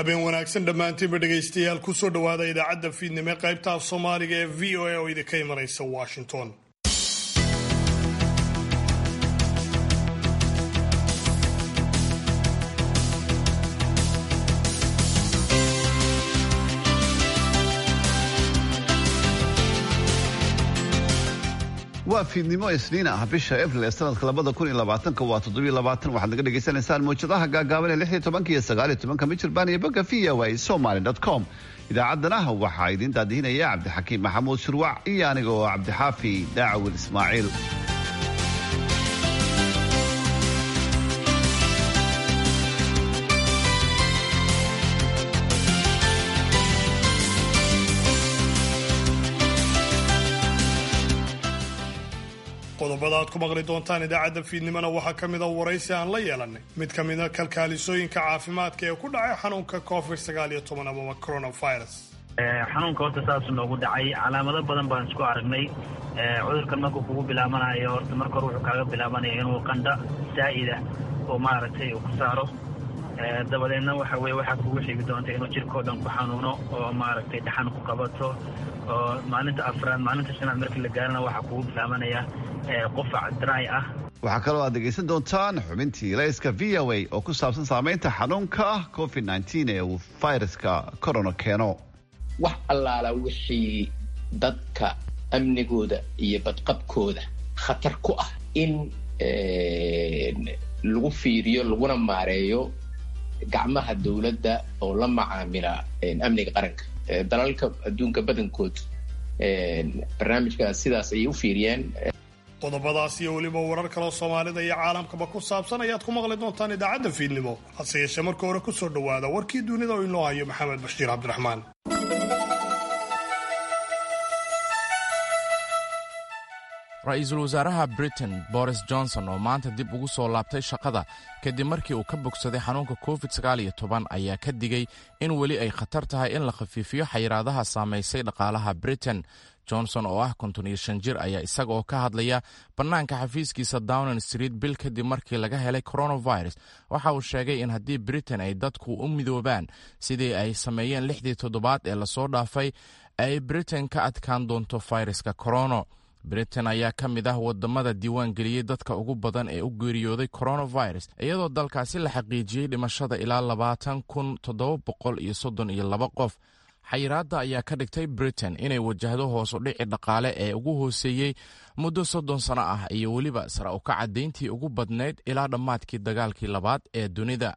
habeen wanaagsan dhammaantiinba dhegaystayaal kusoo dhowaada idaacadda fiidnimo ee qaybta af soomaaliga ee v o a oo idinka imanaysa washington waa fiidnimo isniin ah bisha abril ee sanadka labada kun iyo labaatanka waa toddobiyo labaatan waxaad naga dhagaysanaysaan mawjadaha gaagaaban ee lix iyo tobanka iyo sagaal iyo tobanka michirbaan iyo bogga v o a somaly dot com idaacaddana waxaa idiin daadihinaya cabdixakiim maxamuud shurwac iyo aniga oo cabdixaafi daacawil ismaaciil qodobada aad ku maqli doontaan idaacadda fiidnimona waxaa ka mid a waraysi aan la yeelanay mid ka mida kalkaalisooyinka caafimaadka ee ku dhacay xanuunka covid sagaal iyo toban amaba coronavirus xanuunka horta saasuu noogu dhacay calaamado badan baan isku aragnay cudurkan markuu kugu bilaabanayo horta marka hore wuxuu kaaga bilaabanaya inuu qandha saa'ida oo maaragtay uu ku saaro dabadeedna waxa weye waxaa kugu xigi doonta inuu jirkao dhan ku xanuuno oo maaragtay dhaxan ku qabato oo maalinta afraad maalinta shanaad markii la gaarana waxaa kugu bilaabanaya qufac dry ah waxaa kaloo aad dhegaysan doontaan xubintii layska v o a oo ku saabsan saamaynta xanuunka covid nteen ee uu fayraska corona keeno wax allaala wixii dadka amnigooda iyo badqabkooda khatar ku ah in lagu fiiriyo laguna maareeyo gacmaha dowladda oo la macaamila amniga qaranka dalalka adduunka badankood barnaamijkaas sidaas ayay u fiiriyeen qodobadaas iyo weliba warar kaloo soomaalida iyo caalamkaba ku saabsan ayaad ku maqli doontaan idaacadda fiidnimo hase yeeshee marka hore kusoo dhowaada warkii dunida oo inoo hayo maxamed bashiir cabdiraxmaan ra-iisul wasaaraha britain boris johnson oo maanta dib ugu soo laabtay shaqada kadib markii uu ka bogsaday xanuunka covid sagaaliyo toban ayaa ka digay in weli ay khatar tahay in la khafiifiyo xayiraadaha saamaysay dhaqaalaha britain johnson oo ah konton iyo shan jir ayaa isaga oo ka hadlaya bannaanka xafiiskiisa downing street bil kadib markii laga helay coronavirus waxa uu sheegay in haddii britain ay dadku u midoobaan sidii ay sameeyeen lixdii toddobaad ee lasoo dhaafay ay britain ka adkaan doonto fayraska corono britain ayaa ka mid ah wadamada diiwaan geliyey dadka ugu badan ee u geeriyooday coronavirus iyadoo dalkaasi la xaqiijiyey dhimashada ilaa labaatan kun toddoba boqol iyo soddon iyo laba qof xayiraadda ayaa ka dhigtay britain inay wajahdo hoosu dhici dhaqaale ee ugu hooseeyey muddo soddon sano ah iyo weliba sara u kacadeyntii ugu badnayd ilaa dhammaadkii dagaalkii labaad ee dunida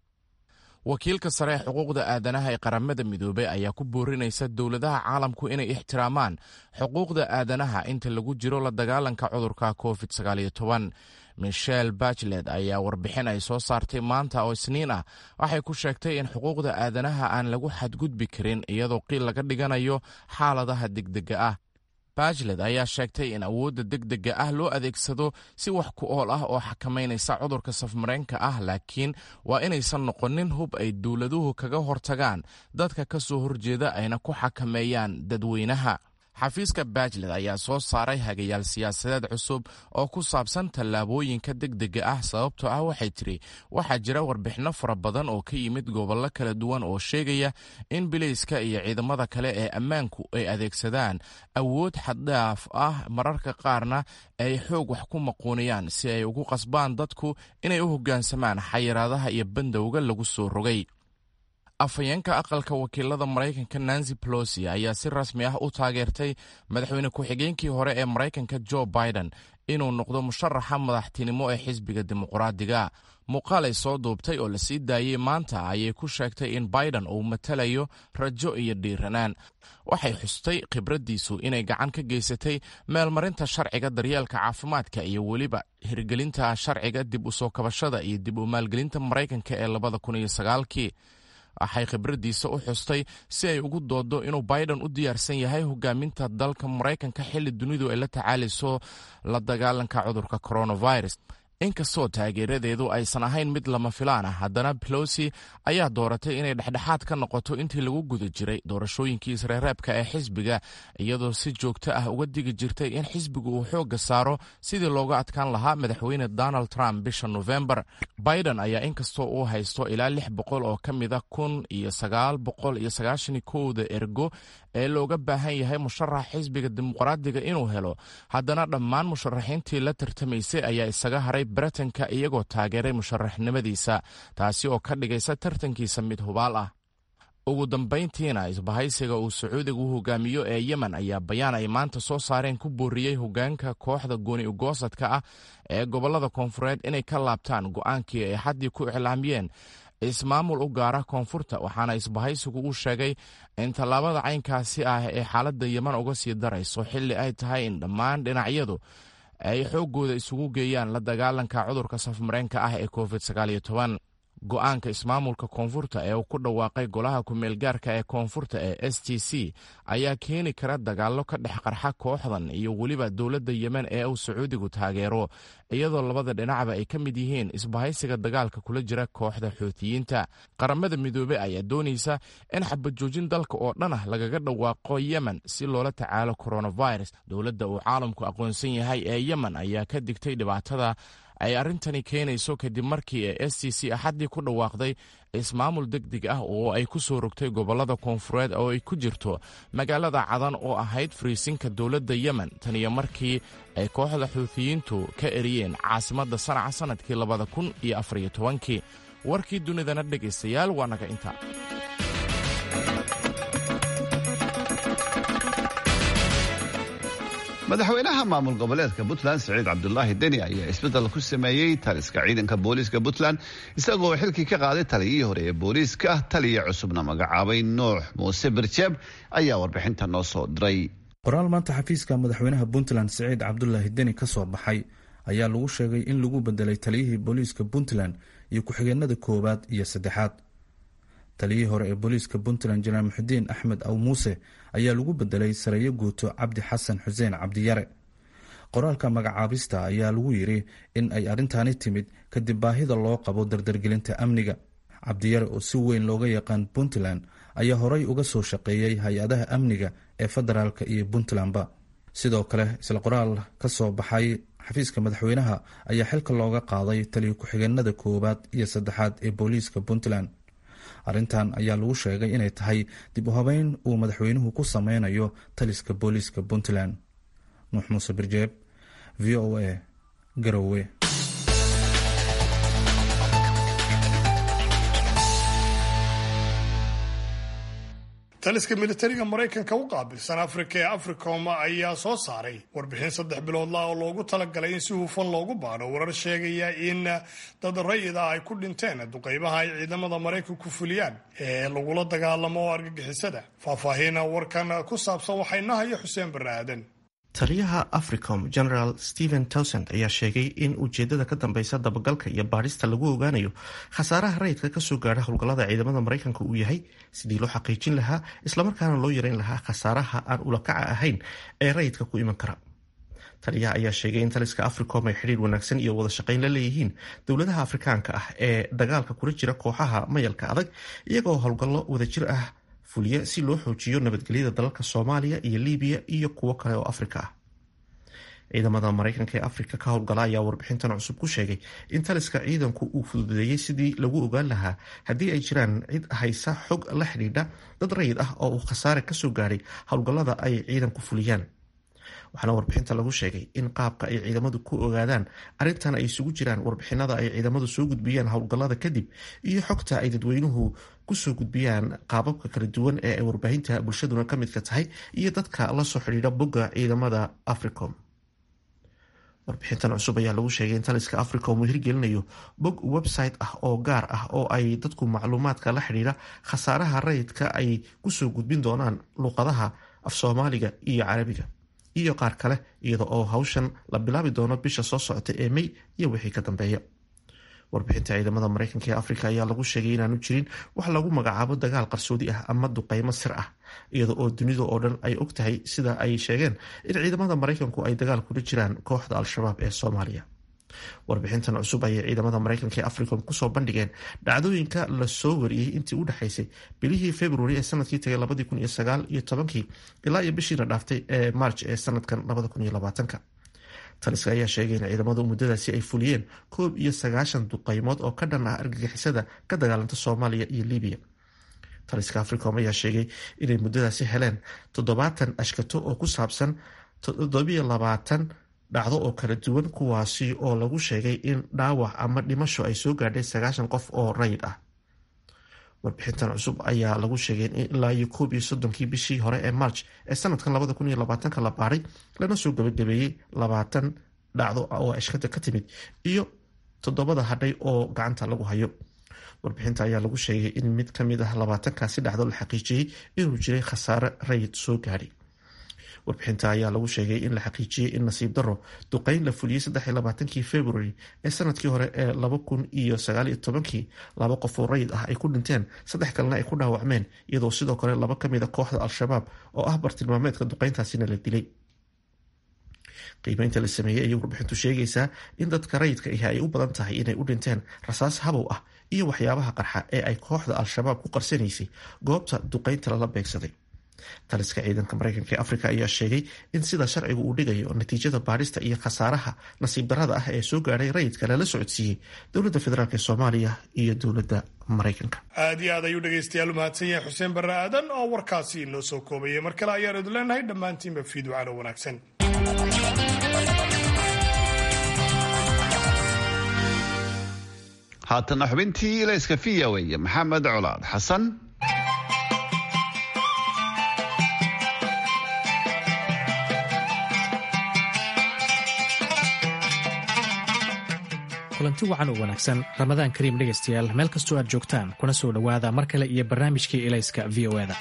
wakiilka sare ee xuquuqda aadanaha ee qaramada midoobey ayaa ku boorinaysa dowladaha caalamku inay ixtiraamaan xuquuqda aadanaha inta lagu jiro la dagaalanka cudurka covid sagaaliyo toban michel bachlet ayaa warbixin ay soo saartay maanta oo isniin ah waxay ku sheegtay in xuquuqda aadanaha aan lagu xadgudbi karin iyadoo qiil laga dhiganayo xaaladaha degdega ah bachlet ayaa sheegtay in awoodda degdega ah loo adeegsado si wax ku ool ah oo xakamaynaysa cudurka safmareenka ah laakiin waa inaysan noqonin hub ay dowladuhu kaga hortagaan dadka ka soo horjeeda ayna ku xakameeyaan dadweynaha xafiiska bachlet ayaa soo saaray hagayaal siyaasadeed cusub oo ku saabsan tallaabooyinka degdega ah sababtoo ah waxay tiri waxaa jira warbixinno fara badan oo ka yimid gobollo kala duwan oo sheegaya in bilayska iyo ciidamada kale ee ammaanku ay adeegsadaan awood xaddhaaf ah mararka qaarna ay xoog wax ku maquuniyaan si ay ugu qasbaan dadku inay u hoggaansamaan xayiraadaha iyo bandowga lagu soo rogay afhayeenka aqalka wakiilada maraykanka nancy pelosi ayaa si rasmi ah u taageertay madaxweyne ku-xigeenkii hore ee maraykanka jo biden inuu noqdo musharaxa madaxtinimo ee xisbiga dimuqraadiga muuqaal ay soo duubtay oo la sii daayey maanta ayay ku sheegtay in biden uu matalayo rajo iyo dhiiranaan waxay xustay khibraddiisu inay gacan ka geysatay meelmarinta sharciga daryeelka caafimaadka iyo weliba hirgelinta sharciga dib u soo kabashada iyo dib u maalgelinta maraykanka ee labada kun iyo sagaalkii waxay khibraddiisa u xustay si ay ugu doodo inuu biden u diyaarsan yahay hogaaminta dalka maraykanka xilli dunidu ay la tacaalayso la dagaalanka cudurka coronavirus inkastoo taageeradeedu aysan ahayn mid lama filaan ah haddana belosi ayaa dooratay inay dhexdhexaad ka noqoto intii lagu guda jiray doorashooyinkii isreereebka ee xisbiga iyadoo si joogto ah uga digi jirtay in xisbigu uu xoogga saaro sidii looga adkaan lahaa madaxweyne donald trump bisha nofembar biden ayaa inkastoo uu haysto ilaa lix boqol oo ka mida kun iyo sagaal boqol iyo sagaashan kowda ergo ee looga baahan yahay musharax xisbiga dimuqraadiga inuu helo haddana dhammaan musharaxiintii la tartamaysay ayaa isaga haray baritanka iyagoo taageeray musharaxnimadiisa taasi oo ka dhigaysa tartankiisa mid hubaal ah ugu dambayntiina isbahaysiga uu sacuudigu hogaamiyo ee yemen ayaa bayaan ay maanta soo saareen ku booriyey hogaanka kooxda gooni ugoosadka ah ee gobolada koonfureed inay ka laabtaan go'aankii ay xaddii ku iclaamiyeen ismaamul u gaara koonfurta waxaana isbahaysigu uu sheegay in tallaabada caynkaasi ah ee xaaladda yeman uga sii darayso xilli ay tahay in dhammaan dhinacyadu ay xooggooda isugu geeyaan la dagaalanka cudurka safmareenka ah ee covid go-aanka ismaamulka koonfurta ee uu ku dhawaaqay golaha ku-meelgaarka ee koonfurta ee s t c ayaa keeni kara dagaallo ka dhex qarxa kooxdan iyo weliba dowladda yemen ee uu sacuudigu taageero iyadoo labada dhinacba ay ka mid yihiin isbahaysiga dagaalka kula jira kooxda xuutiyiinta qaramada midoobey ayaa doonaysa in xabajoojin dalka oo dhan ah lagaga dhawaaqo yemen si loola tacaalo coronavirus dowladda uu caalamku aqoonsan yahay ee yemen ayaa ka digtay dhibaatada ay arrintani keenayso kadib markii ee s t c axaddii ku dhawaaqday ismaamul deg deg ah oo ay ku soo rogtay gobollada koonfureed oo ay ku jirto magaalada cadan oo ahayd fariisinka dowladda yemen tan iyo markii ay kooxda xuutiyiintu ka eriyeen caasimadda sanaca sannadkii labada kun iyo afariyo tobankii warkii dunidana dhegaystayaal waa naga inta madaxweynaha maamul goboleedka puntland siciid cabdulaahi deni ayaa isbeddel ku sameeyey taliska ciidanka booliiska puntland isagoo xilkii ka qaaday taliyihii hore ee booliiska taliya cusubna magacaabay nuux muuse birjeeb ayaa warbixinta noo soo diray qoraal maanta xafiiska madaxweynaha puntland siciid cabdulaahi deni ka soo baxay ayaa lagu sheegay in lagu bedelay taliyihii booliiska puntland iyo ku-xigeenada koowaad iyo saddexaad taliyihii hore ee booliiska puntland janaal muxudiin axmed aw muuse ayaa lagu bedelay sareeyo guuto cabdi xasan xuseen cabdiyare qoraalka magacaabista ayaa lagu yiri in ay arrintaani timid kadib baahida loo qabo dardargelinta amniga cabdiyare oo si weyn looga yaqaan puntland ayaa horey uga soo shaqeeyey hay-adaha amniga ee federaalka iyo puntlandba sidoo kale isla qoraal ka soo baxay xafiiska madaxweynaha ayaa xilka looga qaaday taliyo ku-xigeenada koowaad iyo saddexaad ee booliiska puntland arrintan ayaa lagu sheegay inay tahay dib u habeyn uu madaxweynuhu ku sameynayo taliska booliiska puntland nuux muuse birjeeb v o a garowe taliska militariga maraykanka u qaabilsan afrika ee africom ayaa soo saaray warbixin saddex biloodlah oo loogu talagalay in si hufan loogu baadho warar sheegaya in dad rayid ah ay ku dhinteen duqeybaha ay ciidamada maraykanku fuliyaan ee lagula dagaalamo argagixisada faahfaahin warkan ku saabsan waxay nahayo xuseen barre aadan taliyaha africom general stephen towsand ayaa sheegay in ujeedada ka dambeysa dabagalka iyo baadhista lagu ogaanayo khasaaraha rayidka kasoo gaadha howlgallada ciidamada maraykanka uu yahay sidii loo xaqiijin lahaa islamarkaana loo yareyn lahaa khasaaraha aan ulakaca ahayn ee rayidka ku iman kara taliyaha ayaa sheegay in taliska africom ay xidhiir wanaagsan iyo wada shaqayn la leeyihiin dowladaha afrikaanka ah ee dagaalka kula jira kooxaha mayalka adag iyagoo howlgallo wadajir ah fuliya si loo xoojiyo nabadgelyada dalalka soomaaliya iyo libiya iyo kuwo kale oo afrika ah ciidamada maraykanka ee afrika ka howlgala ayaa warbixintan cusub ku sheegay in taliska ciidanku uu fududeeyey sidii lagu ogaan lahaa haddii ay jiraan cid haysa xog la xidhiidha dad rayid ah oo uu khasaare kasoo gaadhay howlgallada ay ciidanku fuliyaan waxaana warbixinta lagu sheegay in qaabka ay ciidamadu ku ogaadaan arrintan ay isugu jiraan warbixinada ay ciidamadu soo gudbiyaan howlgallada kadib iyo xogta ay dadweynuhu kusoo gudbiyaan qaababka kala duwan ee ay warbaahinta bulshaduna ka midka tahay iyo dadka lasoo xidhiidha bogga ciidamada africom warbixintan cusub ayaa lagu sheegay in taliska africom uu hirgelinayo bog website ah oo gaar ah oo ay dadku macluumaadka la xidhiidha khasaaraha rayidka ay kusoo gudbin doonaan luuqadaha af soomaaliga iyo carabiga iyo qaar kale iyada oo hawshan la bilaabi doono bisha soo socota ee may iyo wixii ka dambeeya warbixinta ciidamada maraykanka ee afrika ayaa lagu sheegay inaanu jirin wax lagu magacaabo dagaal qarsoodi ah ama duqeymo sir ah iyada oo dunida oo dhan ay og tahay sida ay sheegeen in ciidamada maraykanku ay dagaal kula jiraan kooxda al-shabaab ee soomaaliya warbixintan cusub ayay ciidamada mareykanka ee africom kusoo bandhigeen dhacdooyinka lasoo wariyey intii u dhexaysay bilihii februari ee sanadkii tagay labadii kun iyo sagaal iyo tobankii ilaa iyo bishiina dhaaftay ee march ee sanadkan labada kun iyo labaatanka taliska ayaa sheegay in ciidamadu muddadaasi ay fuliyeen koob iyo sagaashan duqeymood oo ka dhan ah argagixisada ka dagaalanta soomaaliya iyo libiya taliska africom ayaa sheegay inay muddadaasi heleen toddobaatan ashkato oo ku saabsan toddobiyo labaatan dhacdo oo kala duwan kuwaasi oo lagu sheegay in dhaawac ama dhimasho ay soo gaadhay sagaashan qof oo rayid ah warbixintan cusub ayaa lagu sheegay in ilaa iyo koob iyo soddonkii bishii hore ee march ee sanadkan labada kun iyo labaatanka la baaray lana soo gabagabeeyey labaatan dhacdo oo ashkada ka timid iyo toddobada hadhay oo gacanta lagu hayo warbixinta ayaa lagu sheegay in mid kamid ah labaatankaasi dhacdo la xaqiijiyey inuu jiray khasaare rayid soo gaadhay warbixinta ayaa lagu sheegay in la xaqiijiyey in nasiib daro duqeyn la fuliyey saddexiy labaatankii february ee sanadkii hore ee laba kun iyo sagaaliyo tobankii laba qof oo rayid ah ay ku dhinteen saddex kalena ay ku dhaawacmeen iyadoo sidoo kale laba kamid a kooxda al-shabaab oo ah bartilmaameedka duqeyntaasina la dilay qiimeynta la sameeyey ayay warbixintu sheegaysaa in dadka rayidka ahi ay u badan tahay inay u dhinteen rasaas habow ah iyo waxyaabaha qarxa ee ay kooxda al-shabaab ku qarsanaysay goobta duqeynta lala beegsaday taliska ciidanka mareykanka ee afrika ayaa sheegay in sida sharcigu uu dhigayo natiijada baadhista iyo khasaaraha nasiib darada ah ee soo gaadhay rayidka lala socodsiiyey dowladda federaalk ee soomaaliya iyo dowladda mareykanka aad iyo aad ayuu dhegaystayaal u mahadsan yahay xuseen barre aadan oo warkaasi inoo soo koobayay mar kale ayaan idin leenahay dhammaantiinba fiiducaano wanaagsan haatana xubintii ilayska v o a maxamed colaad xasan kulanti wacan oo wanaagsan ramadaan kariim dhegaystayaal meel kastoo aad joogtaan kuna soo dhowaada mar kale iyo barnaamijkii ilayska v o eda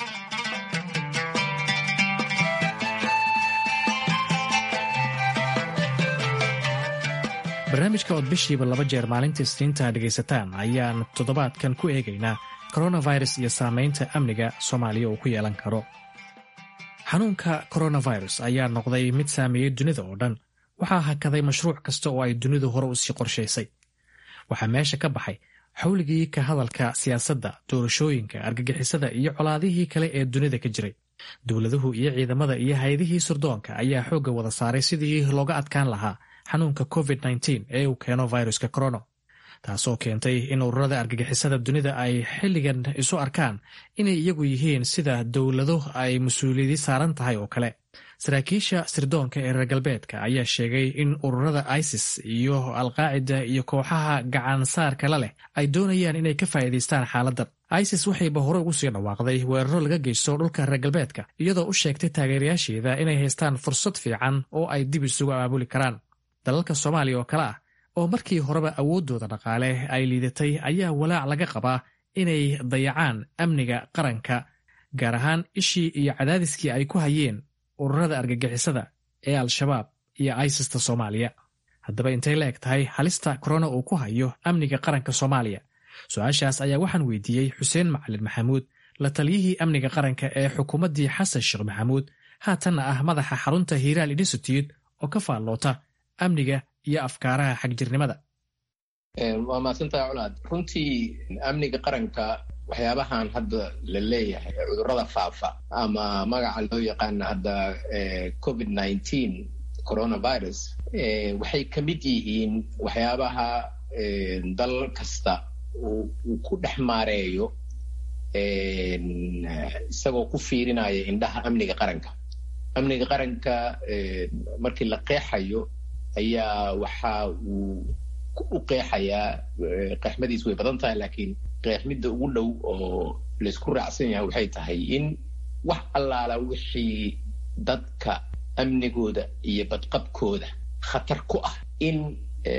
barnaamijka ood bishiiba laba jeer maalinta isniinta dhegaysataan ayaan toddobaadkan ku eegaynaa koronavirus iyo saamaynta amniga soomaaliya uu ku yeelan karo xanuunka koronavirus ayaa noqday mid saameeyey dunida oo dhan waxaa hakaday mashruuc kasta oo ay dunidu hore u sii qorshaysay waxaa meesha ka baxay xawligii ka hadalka siyaasadda doorashooyinka argagixisada iyo colaadihii kale ee dunida ka jiray dowladuhu iyo ciidamada iyo hay-adihii surdoonka ayaa xoogga wada saaray sidii looga adkaan lahaa xanuunka covid ee uu keeno viruska corono taasoo keentay in ururada argagixisada dunida ay xilligan isu arkaan inay iyagu yihiin sida dowlado ay mas-uuliyadi saaran tahay oo kale saraakiisha sirdoonka ee reer galbeedka ayaa sheegay in ururada isis iyo alqaacida iyo kooxaha gacansaarka la leh ay doonayaan inay ka faa'iidaystaan xaaladdan isis waxayba hore ugu sii dhawaaqday weeraro laga geysto dhulka reer galbeedka iyadoo u sheegtay taageerayaasheeda inay haystaan fursad fiican oo ay dib isugu abaabuli karaan dalalka soomaaliya oo kale ah oo markii horeba awooddooda dhaqaale ay liidatay ayaa walaac laga qabaa inay dayacaan amniga qaranka gaar ahaan ishii iyo cadaadiskii ay ku hayeen ururada argagixisada ee al-shabaab iyo isista soomaaliya haddaba intay la eg tahay halista korona uu ku hayo amniga qaranka soomaaliya su-aashaas ayaa waxaan weydiiyey xuseen macalin maxamuud la taliyihii amniga qaranka ee xukuumaddii xasan sheekh maxamuud haatanna ah madaxa xarunta hiiraal institute oo ka faalloota amniga iyo afkaaraha xagjirnimada waa mahadsantaha colaad runtii amniga qaranka waxyaabahan hadda la leeyahay cudurrada faafa ama magaca loo yaqaana hadda covid nineteen coronavirus waxay ka mid yihiin waxyaabaha dal kasta uu ku dhex maareeyo isagoo ku fiirinaya indhaha amniga qaranka amniga qaranka markii la qeexayo ayaa waxa uu u qeexayaa qeexmadiis way badan tahay laakiin qeexmidda ugu dhow oo laysku raacsan yahay waxay tahay in wax allaala wixii dadka amnigooda iyo badqabkooda khatar ku ah in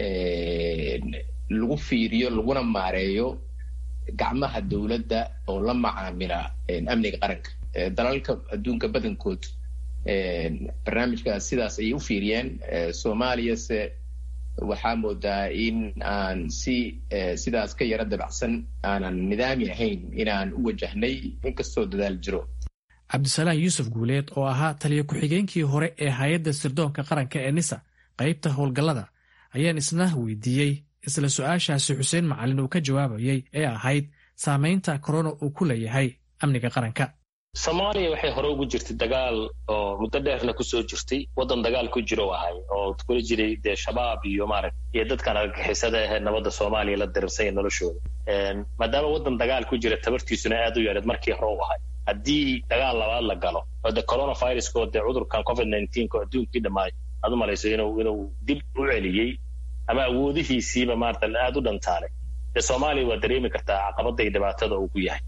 lagu fiiriyo laguna maareeyo gacmaha dowladda oo la macaamila amniga qaranka dalalka adduunka badankood barnaamijkaas sidaas ayay u fiiriyeen soomaaliyase waxaa moodaa in aan si sidaas ka yaro dabacsan aanan nidaami ahayn inaan u wajahnay inkastoo dadaal jiro cabdisalaan yuusuf guuleed oo ahaa taliyo ku-xigeenkii hore ee hay-adda sirdoonka qaranka ee nisa qaybta howlgallada ayaan isna weydiiyey isla su-aashaasi xuseen macalin uu ka jawaabayey ee ahayd saamaynta korona uu ku leeyahay amniga qaranka soomaaliya waxay hore ugu jirtay dagaal oo muddo dheerna kusoo jirtay waddan dagaal ku jiro ahay oo kula jiray dee shabaab iyo maaragt iyo dadkan argagixisada ahee nabadda soomaaliya la dirirsanya noloshooda maadaama waddan dagaal ku jira tabartiisuna aad u yareed markii hore u ahay haddii dagaal labaad la galo oo de coronavirusko dee cudurkan covid nineteenka oo adduunkii dhammaay aad u malayso inuu inuu dib u celiyey ama awoodihiisiiba maarata aad u dhantaalay dee soomaaliya waa dareemi kartaa caqabada iyo dhibaatada uu ku yahay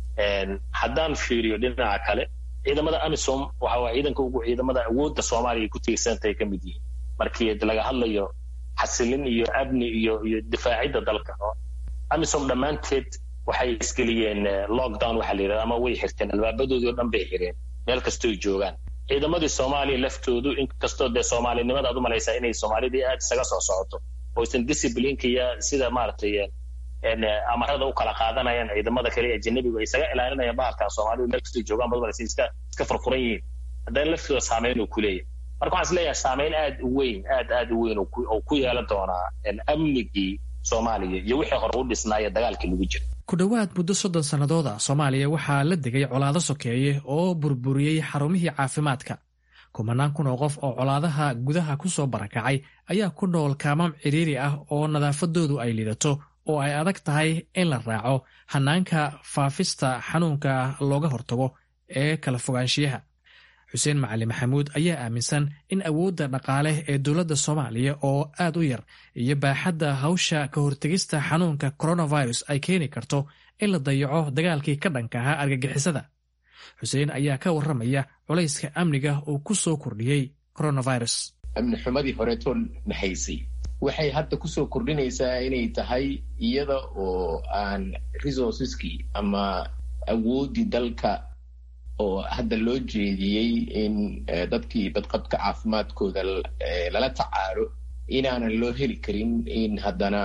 haddaan fiiriyo dhinaca kale ciidamada amisom waxa waa ciidanka ugu ciidamada awoodda soomaaliya ku tiirsantahay ka mid yihiin markii laga hadlayo xasilin iyo amni iyo iyo difaacidda dalka amisom dhammaanteed waxay isgeliyeen lockdown waxaa la yidhahda ama way xirteen albaabadoodii oo dhan bay xireen meel kastooy joogaan ciidamadii soomaaliya laftoodu inkastoo dee soomaalinimada aad u malaysaa inay soomaalidii aad isaga soo socoto oysan disciplineka iyo sida maaragtay amarada u kala qaadanayaan ciidamada kale ee ajanabigu ay isaga ilaalinayaan bahalkan soomaalidu meel kastoo joogaan bad malaysa iska iska furfuran yihiin haddana laftooda saameyn uu ku leeyahay marka waxaan is leeyahay saameyn aad u weyn aad aad u weyn oo ku yeelan doonaa amnigii soomaaliya iyo wixii hore u dhisnaaya dagaalkii lagu jira ku dhowaad muddo soddon sannadood a soomaaliya waxaa la degay colaado sokeeye oo burburiyey xarumihii caafimaadka kumanaan kun oo qof oo colaadaha gudaha ku soo barakacay ayaa ku nool kaamam cidhiiri ah oo nadaafadoodu ay lidato oo ay adag tahay in la raaco hanaanka faafista xanuunka looga hortago ee kala fogaanshiyaha xuseen macali maxamuud ayaa aaminsan in awoodda dhaqaale ee dowladda soomaaliya oo aad u yar iyo baaxadda hawsha ka hortegista xanuunka coronavirus ay keeni karto in la dayaco dagaalkii ka dhanka ahaa argagixisada xuseen ayaa ka warramaya culayska amniga uu ku soo kordhiyey coronavirus amni xumadii horeetoo nahaysay waxay hadda kusoo kordhinaysaa inay tahay iyada oo aan resourceskii ama awooddii dalka oo hadda loo jeediyey in dadkii badqabka caafimaadkooda lala tacaalo inaanan loo heli karin in haddana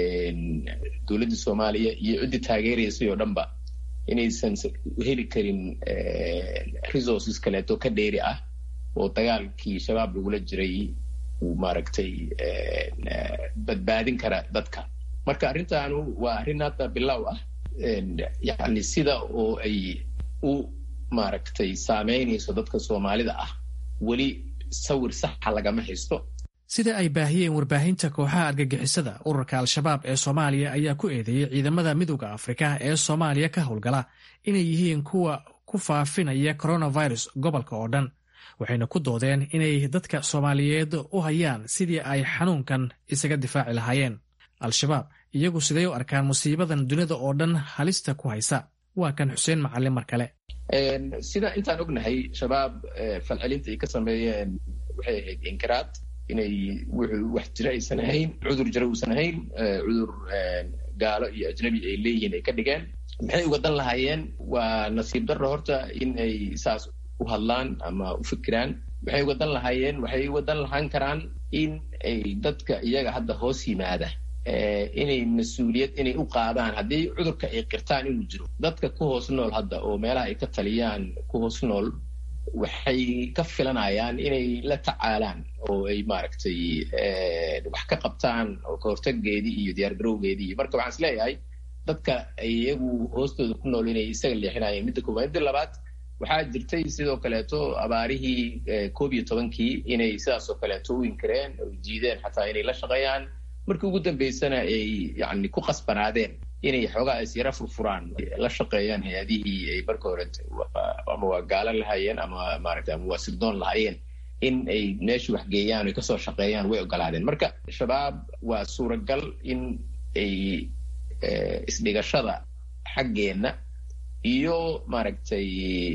dowladda soomaaliya iyo ciddii taageeraysay oo dhanba inaysan heli karin resources kaleeto ka dheeri ah oo dagaalkii shabaab lagula jiray uu maaragtay badbaadin kara dadka marka arrintaanu waa arrin hadda bilow ah yacni sida oo ay u maaragtay saameynayso dadka soomaalida ah weli sawir saxa lagama haysto sida ay baahiyeen warbaahinta kooxaha argagixisada ururka al-shabaab ee soomaaliya ayaa ku eedeeyey ciidamada midooda afrika ee soomaaliya ka howlgala inay yihiin kuwa ku faafinaya coronavirus gobolka oo dhan waxayna ku doodeen inay dadka soomaaliyeed u hayaan sidii ay xanuunkan isaga difaaci lahaayeen al-shabaab iyagu siday u arkaan musiibadan dunida oo dhan halista ku haysa waa kan xuseen macalin mar kale sida intaan ognahay shabaab falcelinta ay ka sameeyeen waxay ahayd inkiraad inay wuxuu wax jira aysan ahayn cudur jira uusan ahayn cudur gaalo iyo ajnabi ay leeyihiin ay ka dhigeen maxay uga dan lahaayeen waa nasiib darro horta in ay saas u hadlaan ama u fikiraan waxay uga dan lahaayeen waxay uga dan lahaan karaan in ay dadka iyaga hadda hoos yimaada inay mas-uuliyad inay u qaadaan haddii cudurka ay qirtaan inuu jiro dadka ku hoos nool hadda oo meelaha ay ka taliyaan ku hoos nool waxay ka filanayaan inay la tacaalaan oo ay maaragtay wax ka qabtaan oo kahortageedii iyo diyaargarowgeedii marka waxaan is leeyahay dadka iyagu hoostooda ku nool inay isaga leexinayeen midda koowaad midda labaad waxaa jirtay sidoo kaleeto abaarihii koob iyo tobankii inay sidaas oo kaleeto u inkireen oo diideen xataa inay la shaqeeyaan markii ugu dambeysana ay yani ku qasbanaadeen inay xoogaa is yara furfuraan la shaqeeyaan hay-adihii ay marka hore ama waa gaalan lahaayeen ama maaragta ama waa sirdoon lahaayeen in ay meesha waxgeeyaan ay kasoo shaqeeyaan way ogolaadeen marka shabaab waa suuragal in ay isdhigashada xaggeenna iyo maaragtay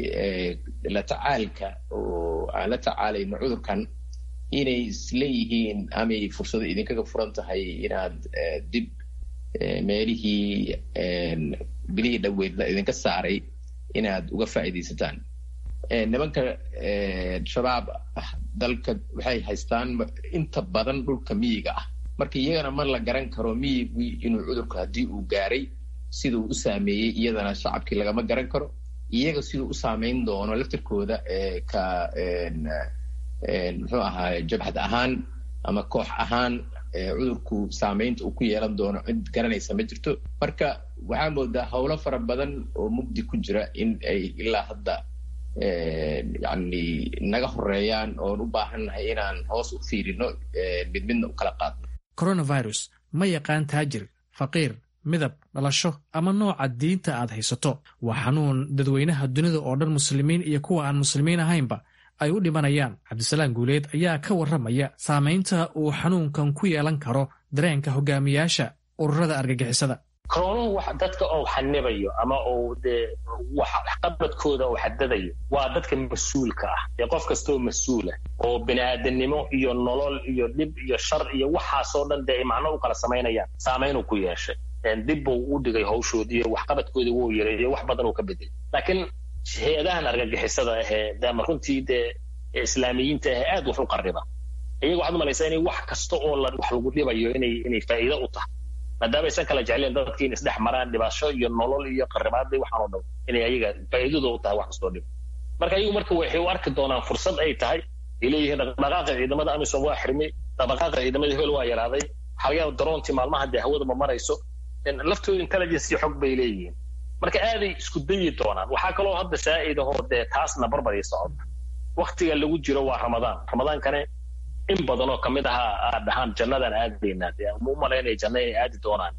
la tacaalka oo aan la tacaalayno cudurkan inay isleeyihiin amay fursado idinkaga furan tahay inaad dib meelihii bilihii dhoweyd la idinka saaray inaad uga faa'iidaysataan nimanka shabaab ah dalka waxay haystaan inta badan dhulka miyiga ah marka iyagana ma la garan karo miyigii inuu cudurku haddii uu gaaray siduu u saameeyey iyadana shacabkii lagama garan karo iyaga siduu u saameyn doono laftirkooda ka muxuu ahaa jabhad ahaan ama koox ahaan cudurku saamaynta uu ku yeelan doono cid garanaysa ma jirto marka waxaa moodaa howlo fara badan oo mugdi ku jira in ay ilaa hadda yani naga horeeyaan oon u baahannahay inaan hoos u fiirino mid midna u kala qaadno coronavirus ma yaqaan taajir faqiir midab dhalasho ama nooca diinta aad haysato waa xanuun dadweynaha dunida oo dhan muslimiin iyo kuwa aan muslimiin ahaynba ay u dhimanayaan cabdisalaam guuleed ayaa ka warramaya saamaynta uu xanuunkan ku yeelan karo dareenka hogaamiyaasha ururada argagixisada koronuhu wax dadka oo xanibayo ama uu dee waxqabadkooda uu xadadayo waa dadka mas-uulka ah ee qof kastoo mas-uula oo bini'aadanimo iyo nolol iyo dhib iyo shar iyo waxaasoo dhan dee ay macno u kala samaynayaan saamaynuu ku yeeshay dib buu u dhigay hawshoodii iyo waxqabadkoodii wuu yareeyo wax badan uu ka bedelay laakiin hay-adahan argagixisada ahee dema runtii dee islaamiyiinta ahee aad wax u qarriba iyaga waxaad umalaysaa inay wax kasta oo wax lagu dhibayo inay inay faa'iido u tahay maadaama aysan kala jecleen dadkii in isdhex maraan dhibasho iyo nolol iyo qarribaada waxaan oo dhan inay ayaga faa'iidadu u tahay wax kastoo dhib marka iyagu marka waxay u arki doonaan fursad ay tahay ay leeyihiin dhaqdhaqaaqa ciidamada amisom waa xirmay dhaqdhaqaaqa ciidamada hebel waa yaraaday xalyaha daroontii maalmaha dee hawada ma marayso laftooda intelligence iyo xog bay leeyihiin marka aaday isku dayi doonaan waxaa kaloo hadda saa'idahoo dee taasna barbarii socota waktiga lagu jiro waa ramadaan ramadaankane in badan oo kamid ahaa aad dhahaan jannadaan aadaynaa dee ma u malaynaya janna inay aadi doonaan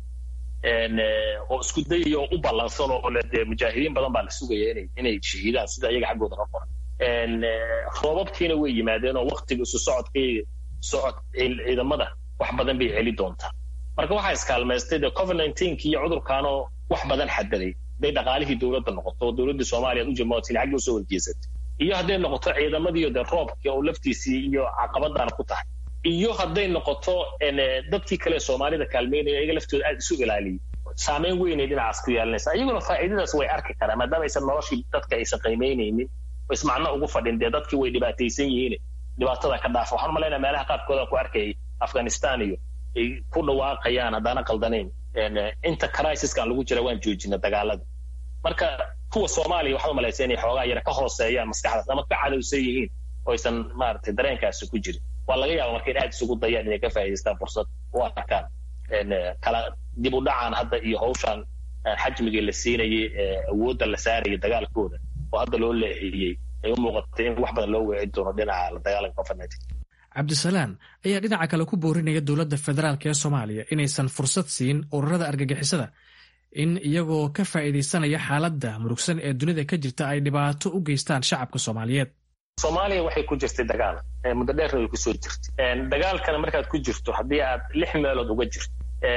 oo isku dayayo u ballansan oo le dee mujaahidiin badan baa la sugaya inay inay shahiidaan sida iyaga xaggooda ka qoran roobabkiina way yimaadeen oo waktiga isu socodkii socod ciidamada wax badan bay celi doontaa marka waxaa iskaalmaystay dee covid nineteenki iyo cudurkaanoo wax badan xadaday hadday dhaqaalihii dowladda noqoto oo dowladdii soomaaliya u jamootin xagga usoo wargeysatay iyo hadday noqoto ciidamadiiyo dee roobkii oo laftiisii iyo caqabadaana ku tahay iyo hadday noqoto dadkii kale soomaalida kaalmeynaya iyaga laftooda aad isu ilaaliyay saameyn weynay dhinacaas ku yeelanaysa iyaguna faa'iidadaas way arki karaan maadaama aysan noloshii dadka aysan qiimaynaynin oo ismacno ugu fadhin dee dadkii way dhibaataysan yihiin dhibaatada ka dhaafa waxaan umalaynaya meelaha qaarkooda ku arkayay afghanistan iyo ay ku dhawaaqayaan haddaana qaldanayn inta crisiskan lagu jira waan joojina dagaalada marka kuwa soomaaliya waxaad umalaysa inay xoogaa yara ka hooseeyaan maskaxdaas ama ka cadowsan yihiin oo aysan maaragtay dareenkaasi ku jirin waa laga yaaba marka in aad isugu dayaan inay ka faa'idaystaan fursad u arkaan kala dib u dhacaan hadda iyo hawshan xajmigii la siinayay awoodda la saarayay dagaalkooda oo hadda loo leexiyey ay u muuqatay in wax badan loo weecin doono dhinaca la dagaalanka covid nineteen cabdisalaan ayaa dhinaca kale ku boorinaya dowladda federaalk ee soomaaliya inaysan fursad siin ururada argagixisada in iyagoo ka faa'iidaysanaya xaaladda murugsan ee dunida ka jirta ay dhibaato u geystaan shacabka soomaaliyeed soomaaliya waxay ku jirtay dagaal muddo dheerna way kusoo jirtay dagaalkana markaad ku jirto haddii aad lix meelood uga jirto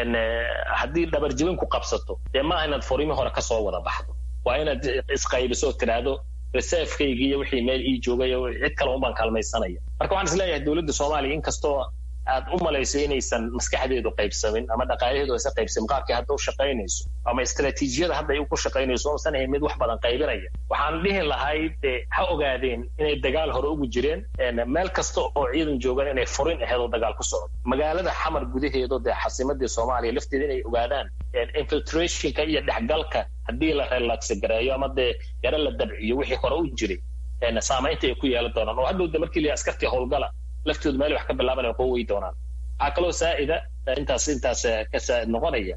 haddii dhabarjibin ku qabsato dee maaha inaad furimi hore kasoo wada baxdo waa inaad isqaybiso oo tidhaahdo reservekaygi iyo wixii meel ii joogay cid kale unbaan kaalmaysanaya marka waxaan isleeyahay dowladda soomaaliya inkastoo aad u malayso inaysan maskaxdeedu qaybsamin ama dhaqaalaheedu aysan qaybsamin qaabkii hadda u shaqaynayso ama istaraatiijiyada hadda ay ku shaqaynayso oosan ahayn mid wax badan qaybinaya waxaan dhihi lahay dee ha ogaadeen inay dagaal hore ugu jireen meel kasta oo ciidan joogan inay furin aheed oo dagaal ku socdo magaalada xamar gudaheedo dee xasimadii soomaaliya lafteeda inay ogaadaan infiltrationka iyo dhexgalka haddii la relaxi gareeyo ama dee yaro la dabciyo wixii hore u jiray saamaynta ay ku yeelan doonaan oo hadhow de markii la askartii howlgala laftooda meel wax ka bilaaban ay quway doonaan waxaa kaloo saa'ida intaas intaas ka saa'id noqonaya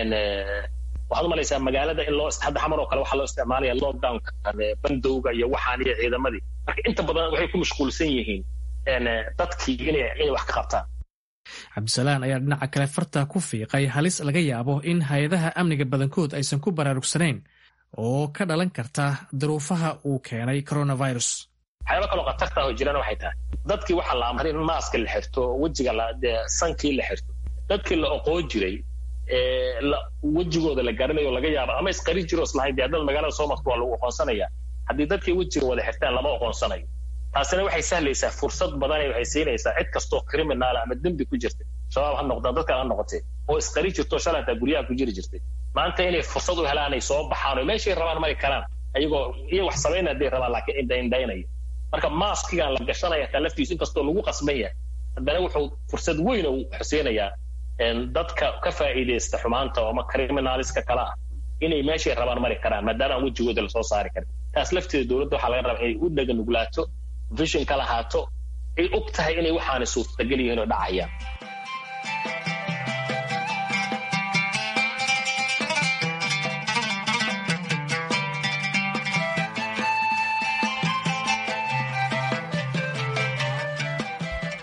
waxaad umalaysaa magaalada in loo hadda xamar oo kale waxaa loo isticmaalaya lockdownka bandowga iyo waxaan iyo ciidamadii marka inta badan waxay ku mashquulsan yihiin dadkii inay inay wax ka qabtaan cabdisalaan ayaa dhinaca kale farta ku fiiqay halis laga yaabo in hay-adaha amniga badankood aysan ku baraarugsanayn oo ka dhalan karta duruufaha uu keenay coronavirus waxyaaba kaloo khatarta oo jirana waxay tahay dadkii waxaa la amray in maaska la xirto wejiga sankii la xirto dadkii la oqoon jiray wejigooda la garanayo laga yaaba ama isqari jiro islahayn dee haddad magaalada soo marto waa lagu oqoonsanaya haddii dadkii wejiga wada xirtaan lama oqoonsanayo taasina waxay sahlaysaa fursad badan waxay siinaysaa cid kastoo criminaala ama dembi ku jirta shabaab ha noqdaan dadkan ha noqotee oo isqari jirto shalay hataa guryaha ku jiri jirtay maanta inay fursad u helaan ay soo baxaan oo meeshay rabaan mari karaan ayagoo iyo wax samayna hadday rabaan laakiin indhaindhaynaya marka maaskigan la gashanaya taa laftiisu inkastoo lagu qasban yahay haddana wuxuu fursad weyn u xuseynayaa dadka ka faa'iidaysta xumaanta ama criminaliska kale ah inay meeshay rabaan mari karaan maadaama aan wejigooda lasoo saari karin taas lafteeda dowladda waxaa laga rabaa inay u dhaganugulaato vision ka lahaato ay og tahay inay waxaana suurtagal yihiin oo dhacayaan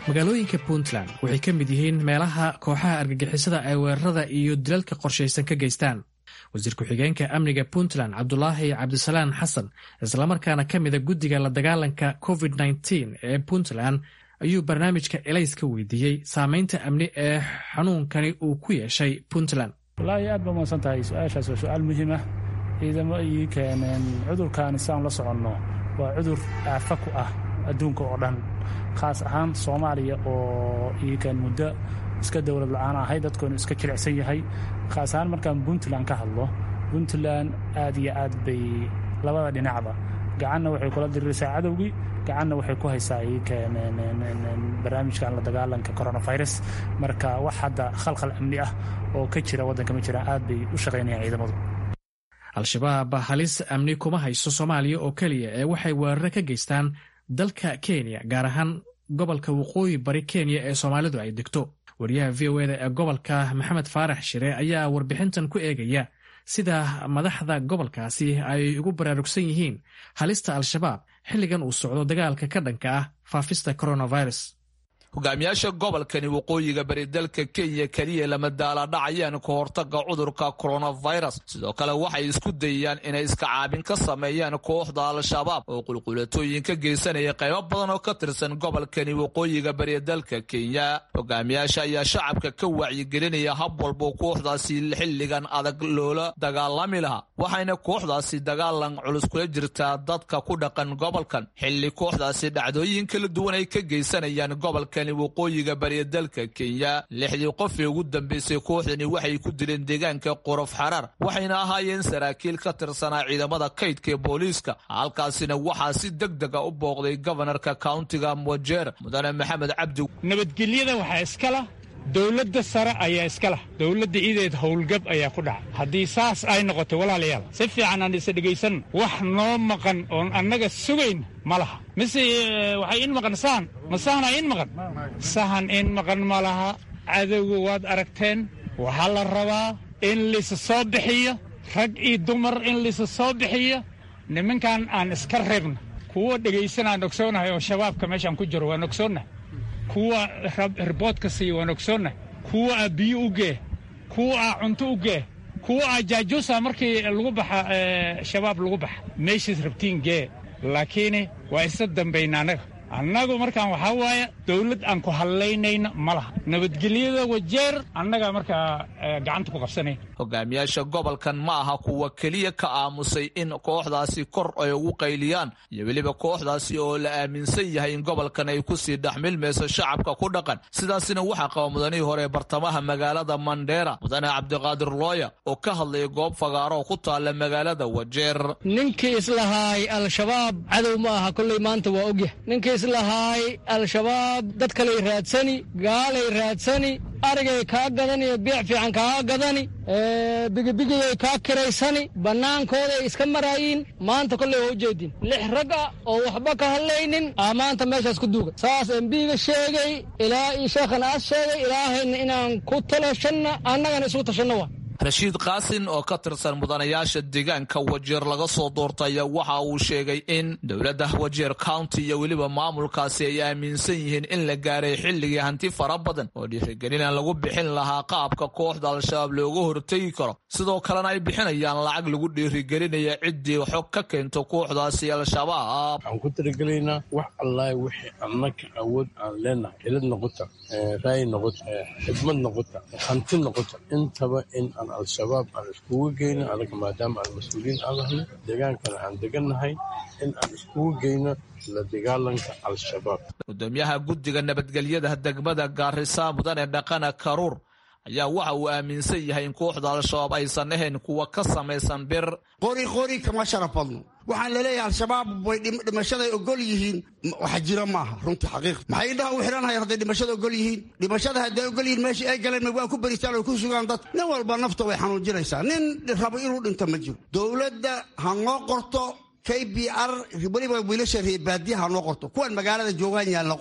magaalooyinka puntland waxay ka mid yihiin meelaha kooxaha argagixisada ay weerarada iyo dilalka qorshaysan ka geystaan wasiir ku-xigeenka amniga puntland cabdulaahi cabdisalaan xasan islamarkaana ka mida guddiga la dagaalanka covid ee puntland ayuu barnaamijka elays ka weydiiyey saameynta amni ee xanuunkani uu ku yeeshay puntland walaahi aad ba umaadsan tahay su-aashaas waa su-aal muhiim ah ciidamo ii keeneen cudurkaani si aan la soconno waa cudur aafa ku ah adduunka oo dhan khaas ahaan soomaaliya oo ii keen muddo iska dowlad la-aan ahay dadkoonu iska jilicsan yahay khaas ahaan markaan puntland ka hadlo puntland aad iyo aad bay labada dhinacba gacanna waxay kula diriraysaa cadowgii gacanna waxay ku haysaa barnaamijkan la dagaalanka coronavirus marka wax hadda khalkhal amni ah oo ka jira waddanka ma jiraan aad bay u shaqaynayaan ciidamadu al-shabaab halis amni kuma hayso soomaaliya oo keliya ee waxay weeraro ka geystaan dalka kenya gaar ahaan gobolka waqooyi bari kenya ee soomaalidu ay degto wariyaha v o eda ee gobolka maxamed faarax shire ayaa warbixintan ku eegaya sida madaxda gobolkaasi ay ugu baraarugsan yihiin halista al-shabaab xilligan uu socdo dagaalka ka dhanka ah faafista coronavirus hogaamiyaasha gobolkani waqooyiga bari dalka kenya keliya lama daaladhacayaan ka hortaga cudurka coronavirus sidoo kale waxay isku dayayaan inay iska caabin ka sameeyaan kooxda al-shabaab oo qulqulatooyin ka geysanaya qaybo badan oo ka tirsan gobolkani waqooyiga bari dalka kenya hogaamiyaasha ayaa shacabka ka wacyigelinaya hab walbo kooxdaasi xilligan adag loola dagaalami lahaa waxayna kooxdaasi dagaalan culus kula jirtaa dadka ku dhaqan gobolkan xilli kooxdaasi dhacdooyin kala duwan ay ka geysanayaan gobolka waqooyiga bariya dalka kenya lixdii qof ee ugu dambeysay kooxdani waxay ku dileen deegaanka qorof xaraar waxayna ahaayeen saraakiil ka tirsanaa ciidamada kaydka ee booliiska halkaasina waxaa si deg dega u booqday gobanarka kauntiga mwajeer mudane maxamed cabdi nabadgelyada waxaa iskala dowladda sare ayaa iska lah dowladda ideed howlgab ayaa ku dhacay haddii saas ay noqoto walaalayaal si fiican aan isa dhegaysan wax noo maqan oon annaga sugayn ma laha mise waxay in maqan sahan ma sahana in maqan sahan in maqan ma laha cadowga waad aragteen waxaa la rabaa in laysa soo bixiyo rag iyo dumar in laysa soo bixiyo nimankan aan iska reebno kuwa dhegaysanaan ogsoonahay oo shabaabka meeshaan ku jiro waan ogsoonnahay kuwa riboodka siiya waan ogsoonnahay kuwa aa biyo u gee kuwa aa cunto u gee kuwa aa jaajuusa markii lagu baxa shabaab lagu baxa meeshaas rabtiin gee laakiin waa isa dambayna annaga annagu markaan waxaa waaye dawlad aan ku hadlaynayna ma laha nabadgelyada wajeer annagaa markaa gacanta ku qabsanayn hogaamiyaasha gobolkan ma aha kuwa keliya ka aamusay in kooxdaasi kor ay ugu qayliyaan iyo weliba kooxdaasi oo la aaminsan yahay in gobolkan ay kusii dhexmilmayso shacabka ku dhaqan sidaasina waxaa qaba mudanihii hore bartamaha magaalada mandheera mudane cabdiqaadir looya oo ka hadlaya goob fagaaro oo ku taalla magaalada wajeer ninkii islahaay al-shabaab cadow ma aha kolley maanta waa ogyah ninkii islahaay al-shabaab dad kaley raadsani gaalay raadsani arigay kaa gadani biic fiican kaa gadani bigibigiyay kaa kiraysani bannaankooday iska maraayiin maanta kolley waa ujeedin lix rag ah oo waxba ka hadlaynin aa maanta meeshaas ku duuga saas embiga sheegay ilaa io sheekhan aas sheegay ilaahayna inaan ku talashanna annagana isugu tashanno waa rashiid kaasin oo ka tirsan mudanayaasha deegaanka wajeer laga soo doortay waxa uu sheegay in dowladda wajeer county iyo weliba maamulkaasi ay aaminsan yihiin in la gaaray xilligii hanti fara badan oo dhiirigelina lagu bixin lahaa qaabka kooxda al-shabaab looga hortegi karo sidoo kalena ay bixinayaan lacag lagu dhiirigelinaya ciddii xog ka keento kooxdaasi al-shabaab waxaan ku talagelaynaa wax allaah wixii annaka awood aan leenahay cilad noqota raayi noqota xidmad noqota hanti noqota intaba in al-shabaab aan iskugu geyno anaga maadaama aan mas-uuliyiin aan nahay deegaankana aan degannahay in aan iskugu geyno la dagaalanka al-shabaab gudoomiyaha guddiga nabadgelyada degmada gaarisa mudane dhaqana karuur ayaa waxa uu aaminsan yahay in kooxda al-shabaab aysan ahayn kuwa ka samaysan bir qori qori kama sharaf badno waxaan laleeyahay al-shabaab way dhimashaday ogol yihiin wax jiro maaha runtii xaqiiq maxay indhaha u xihanhayaan hadday dhimashada ogol yihiin dhimashada hadday ogol yihiin meesha ay galeen waa ku beritaan oo ku sugaan dad nin walba nafta way xanuujinaysaa nin rabo inuu dhinto ma jiro dowladda ha noo qorto k b r weliba wiilasha reebaadiya ha noo qorto kuwan magaalada joogaan yaan la qori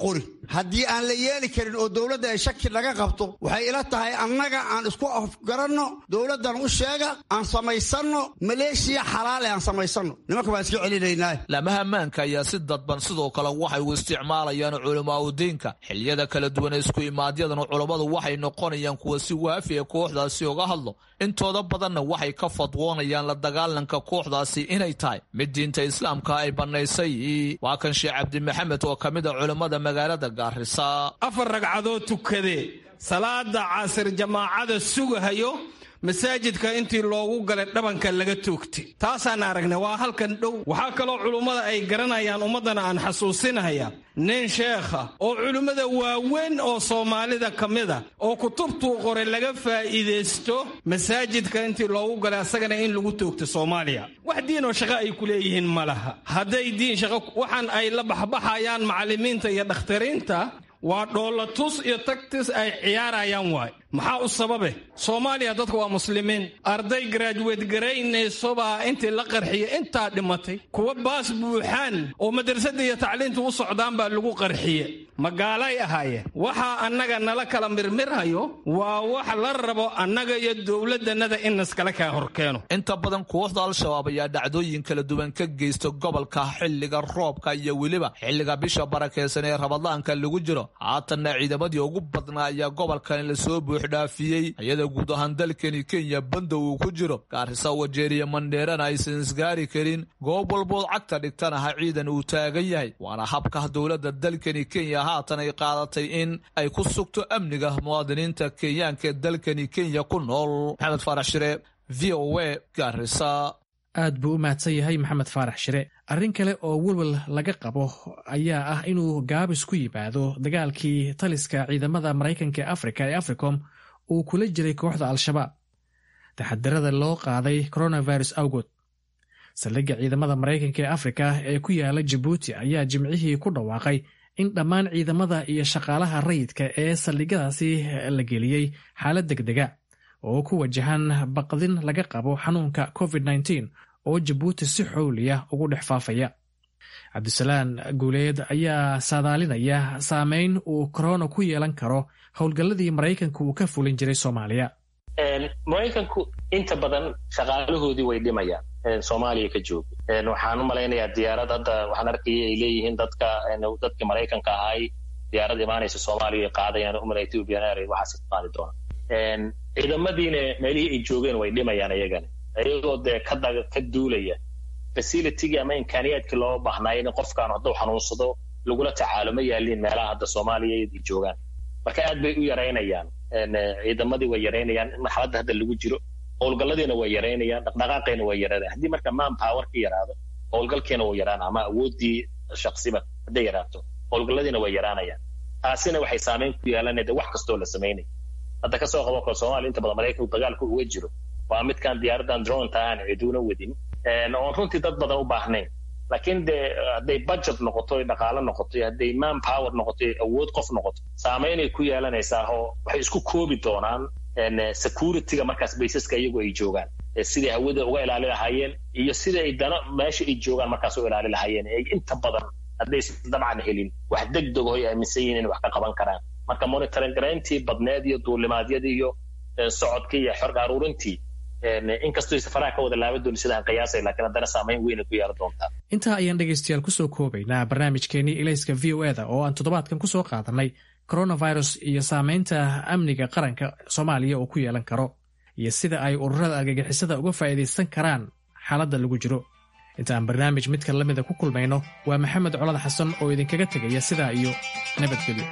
haddii aan la yeeli karin oo dowladda ay shaki naga qabto waxay ila tahay annaga aan isku afgaranno dowladdan u sheega aan samaysanno maleeshiya xalaale aan samaysanno nimanka baan iska celinaynaa laamaha ammaanka ayaa si dadban sidoo kale waxay u isticmaalayaan culamaa udiinka xiliyada kala duwan ee isku imaadyadan culammadu waxay noqonayaan kuwa si waafi ee kooxdaasi uga hadlo intooda badanna waxay ka fadwoonayaan la dagaalanka kooxdaasi inay tahay mid diinta islaamka ay bannaysay waa kan sheekh cabdi maxamed oo ka mid a culammada magaalada gaarisa afar ragcadood tukadee salaada casir jamaacada sugahayo masaajidka intii loogu galay dhabanka laga toogtay taasaan aragnay waa halkan dhow waxaa kaloo culummada ay garanayaan ummaddana aan xasuusinaya nin sheekha oo culimmada waaweyn oo soomaalida ka mida oo kutubtuu qoray laga faa'iidaysto masaajidka intii loogu galay asagana in lagu toogto soomaaliya wax diinoo shaqo ay ku leeyihiin ma laha hadday diin shaqo waxaan ay la baxbaxayaan macallimiinta iyo dhakhtariinta waa dhoolatus iyo tagtis ay ciyaarayaan waay maxaa u sababe soomaaliya dadka waa muslimiin arday garaajuweed garaynaysobaa intii la qarxiya intaa dhimatay kuwa baas buuxaan oo madrasadda iyo tacliinta u socdaan baa lagu qarxiye magaalay ahaayeen waxaa annaga nala kala mirmirhayo waa wax la rabo annaga iyo dowladannada in naskala kaa horkeeno inta badan kooxda al-shabaab ayaa dhacdooyin kala duwan ka geysta gobolka xilliga roobka iyo weliba xilliga bisha barakeysan ee rabadaanka lagu jiro haatanna ciidamadii ugu badnaa ayaa gobolkani lasoo buuxdhaafiyey iyada guud ahaan dalkani kenya banda uu ku jiro gaarisa wajeeriya mandheerana aysan isgaari karin goob walbood cagta dhigtanaha ciidan uu taagan yahay waana habka dowladda dalkani kenya haatan ay qaadatay in ay ku sugto amniga muwaadiniinta kenyaanka ee dalkani kenya ku nool maxamed faarax shire v o a gaarisa aad buu u mahadsan yahay maxamed faarax shire arrin kale oo welwel laga qabo ayaa ah inuu gaabis ku yimaado dagaalkii taliska ciidamada maraykanka ee afrika ee africom uu kula jiray kooxda al-shabaab taxadirada loo qaaday coronavirus awgood saldhigga ciidamada maraykanka ee afrika ee ku yaala jabuuti ayaa jimcihii ku dhawaaqay in dhammaan ciidamada iyo shaqaalaha rayidka ee saldhigyadaasi la geliyey xaalad degdega oo ku wajahan baqdin laga qabo xanuunka covid -19 oo jabuuti si xowliya ugu dhex faafaya cabdisalaan guuleed ayaa saadaalinaya saameyn uu korona ku yeelan karo howlgalladii maraykanka uu ka fulin jiray soomaaliya maraykanku inta badan shaqaalahoodii way dhimayaan soomaaliya ka jooga waxaan u malaynayaa diyaarad hadda waxaan arkaya ay leeyihiin dadka dadkii maraykanka ahay diyaarad imaanaysa soomaaliya qaadayaan umar ethiopian air waxaas ka qaadi doonaan ciidamadiina meelihii ay joogeen way dhimayaan iyagana iyagoo dee ka ka duulaya facilitygii ama imkaaniyaadkii loo baahnaayo in qofkaan hadduu xanuunsado lagula tacaalo ma yaaliin meelaha hadda soomaaliya ay joogaan marka aad bay u yaraynayaan ciidamadii way yaraynayaan marxaladda hadda lagu jiro howlgalladiina way yaraynayaan dhaqdhaqaaqeena way yaraanayaan haddii marka man power ka yaraado howlgalkeena wuu yaraana ama awooddii shaksiba hadday yaraato howlgalladiina way yaraanayaan taasina waxay saameyn ku yeelanaya de wax kastoo la samaynaya hadda kasoo qabo kale soomaaliya inta badan maraykanku dagaalku uga jiro waa midkaan diyaaradan dronta aan ciduuna wadin oon runtii dad badan u baahnayn laakiin de hadday budget noqoto dhaqaalo noqoto hadday man power noqoto awood qof noqoto saameynay ku yeelanaysaa oo waxay isku koobi doonaan securityga markaas baysaska iyagu ay joogaan siday hawada uga ilaali lahaayeen iyo sida ay dano meesha ay joogaan markaas u ilaali lahaayeen ay inta badan haddaysan dabcan helin wax degdeg oo ay aaminsan yihiin in wax ka qaban karaan marka monitoring garayntii badneed iyo duulimaadyadii iyo socodkii iyo xorg aruurintii inkastoo safaraha ka wada laaban dooni sidaan qiyaasay laakiin haddana saameyn weynay ku yeelan doontaa intaa ayaan dhegaystayaal kusoo koobaynaa barnaamijkeenii ilayska v o eda oo aan toddobaadkan kusoo qaadanay coronavirus iyo saameynta amniga qaranka soomaaliya uu ku yeelan karo iyo sida ay ururada argagixisada uga faa'iidaysan karaan xaaladda lagu jiro inta aan barnaamij midka la mida ku kulmayno waa maxamed colad xasan oo idinkaga tegaya sidaa iyo nabadgelyo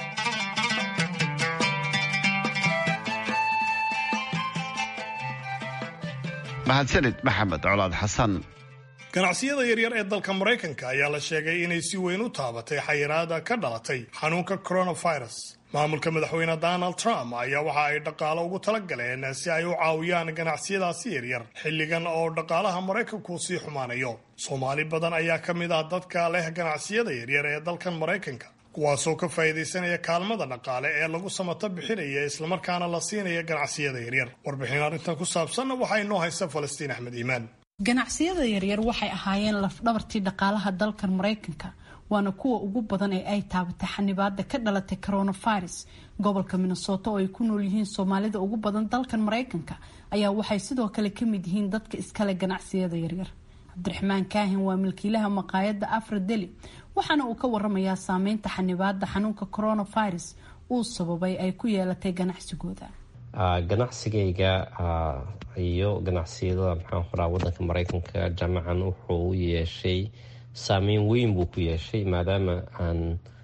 mahadsanid maxamed colaad xasan ganacsiyada yaryar ee dalka maraykanka ayaa la sheegay inay si weyn u taabatay xayiraada ka dhalatay xanuunka coronavirus maamulka madaxweyne donald trump ayaa waxa ay dhaqaalo ugu talagaleen si ay u caawiyaan ganacsiyadaasi yaryar xilligan oo dhaqaalaha maraykanku sii xumaanayo soomaali badan ayaa ka mid ah dadka leh ganacsiyada yaryar ee dalkan maraykanka kuwaasoo ka faa'iidaysanaya kaalmada dhaqaale ee lagu samato bixinaya islamarkaana la siinaya ganacsiyada yaryar warbixin arrintan ku saabsanna waxaa inoo haysta falastiin axmed iimaan ganacsiyada yaryar waxay ahaayeen lafdhabartii dhaqaalaha dalkan maraykanka waana kuwa ugu badan ee ay taabatay xanibaada ka dhalatay coronavirus gobolka minnesota oo ay ku nool yihiin soomaalida ugu badan dalkan mareykanka ayaa waxay sidoo kale kamid yihiin dadka iskale ganacsiyada yaryar cabdiraxmaan kaahin waa milkiilaha maqaayada afra deli waxaana uu ka waramayaa saameynta xanibaada xanuunka coronavirus uu sababay ay ku yeelatay ganacsigooda ganacsigayga iyo ganacsiyada maxaan qoraa wadanka mareykanka jaamacan wuxuu u yeeshay saameyn weyn buu ku yeeshay maadaama aan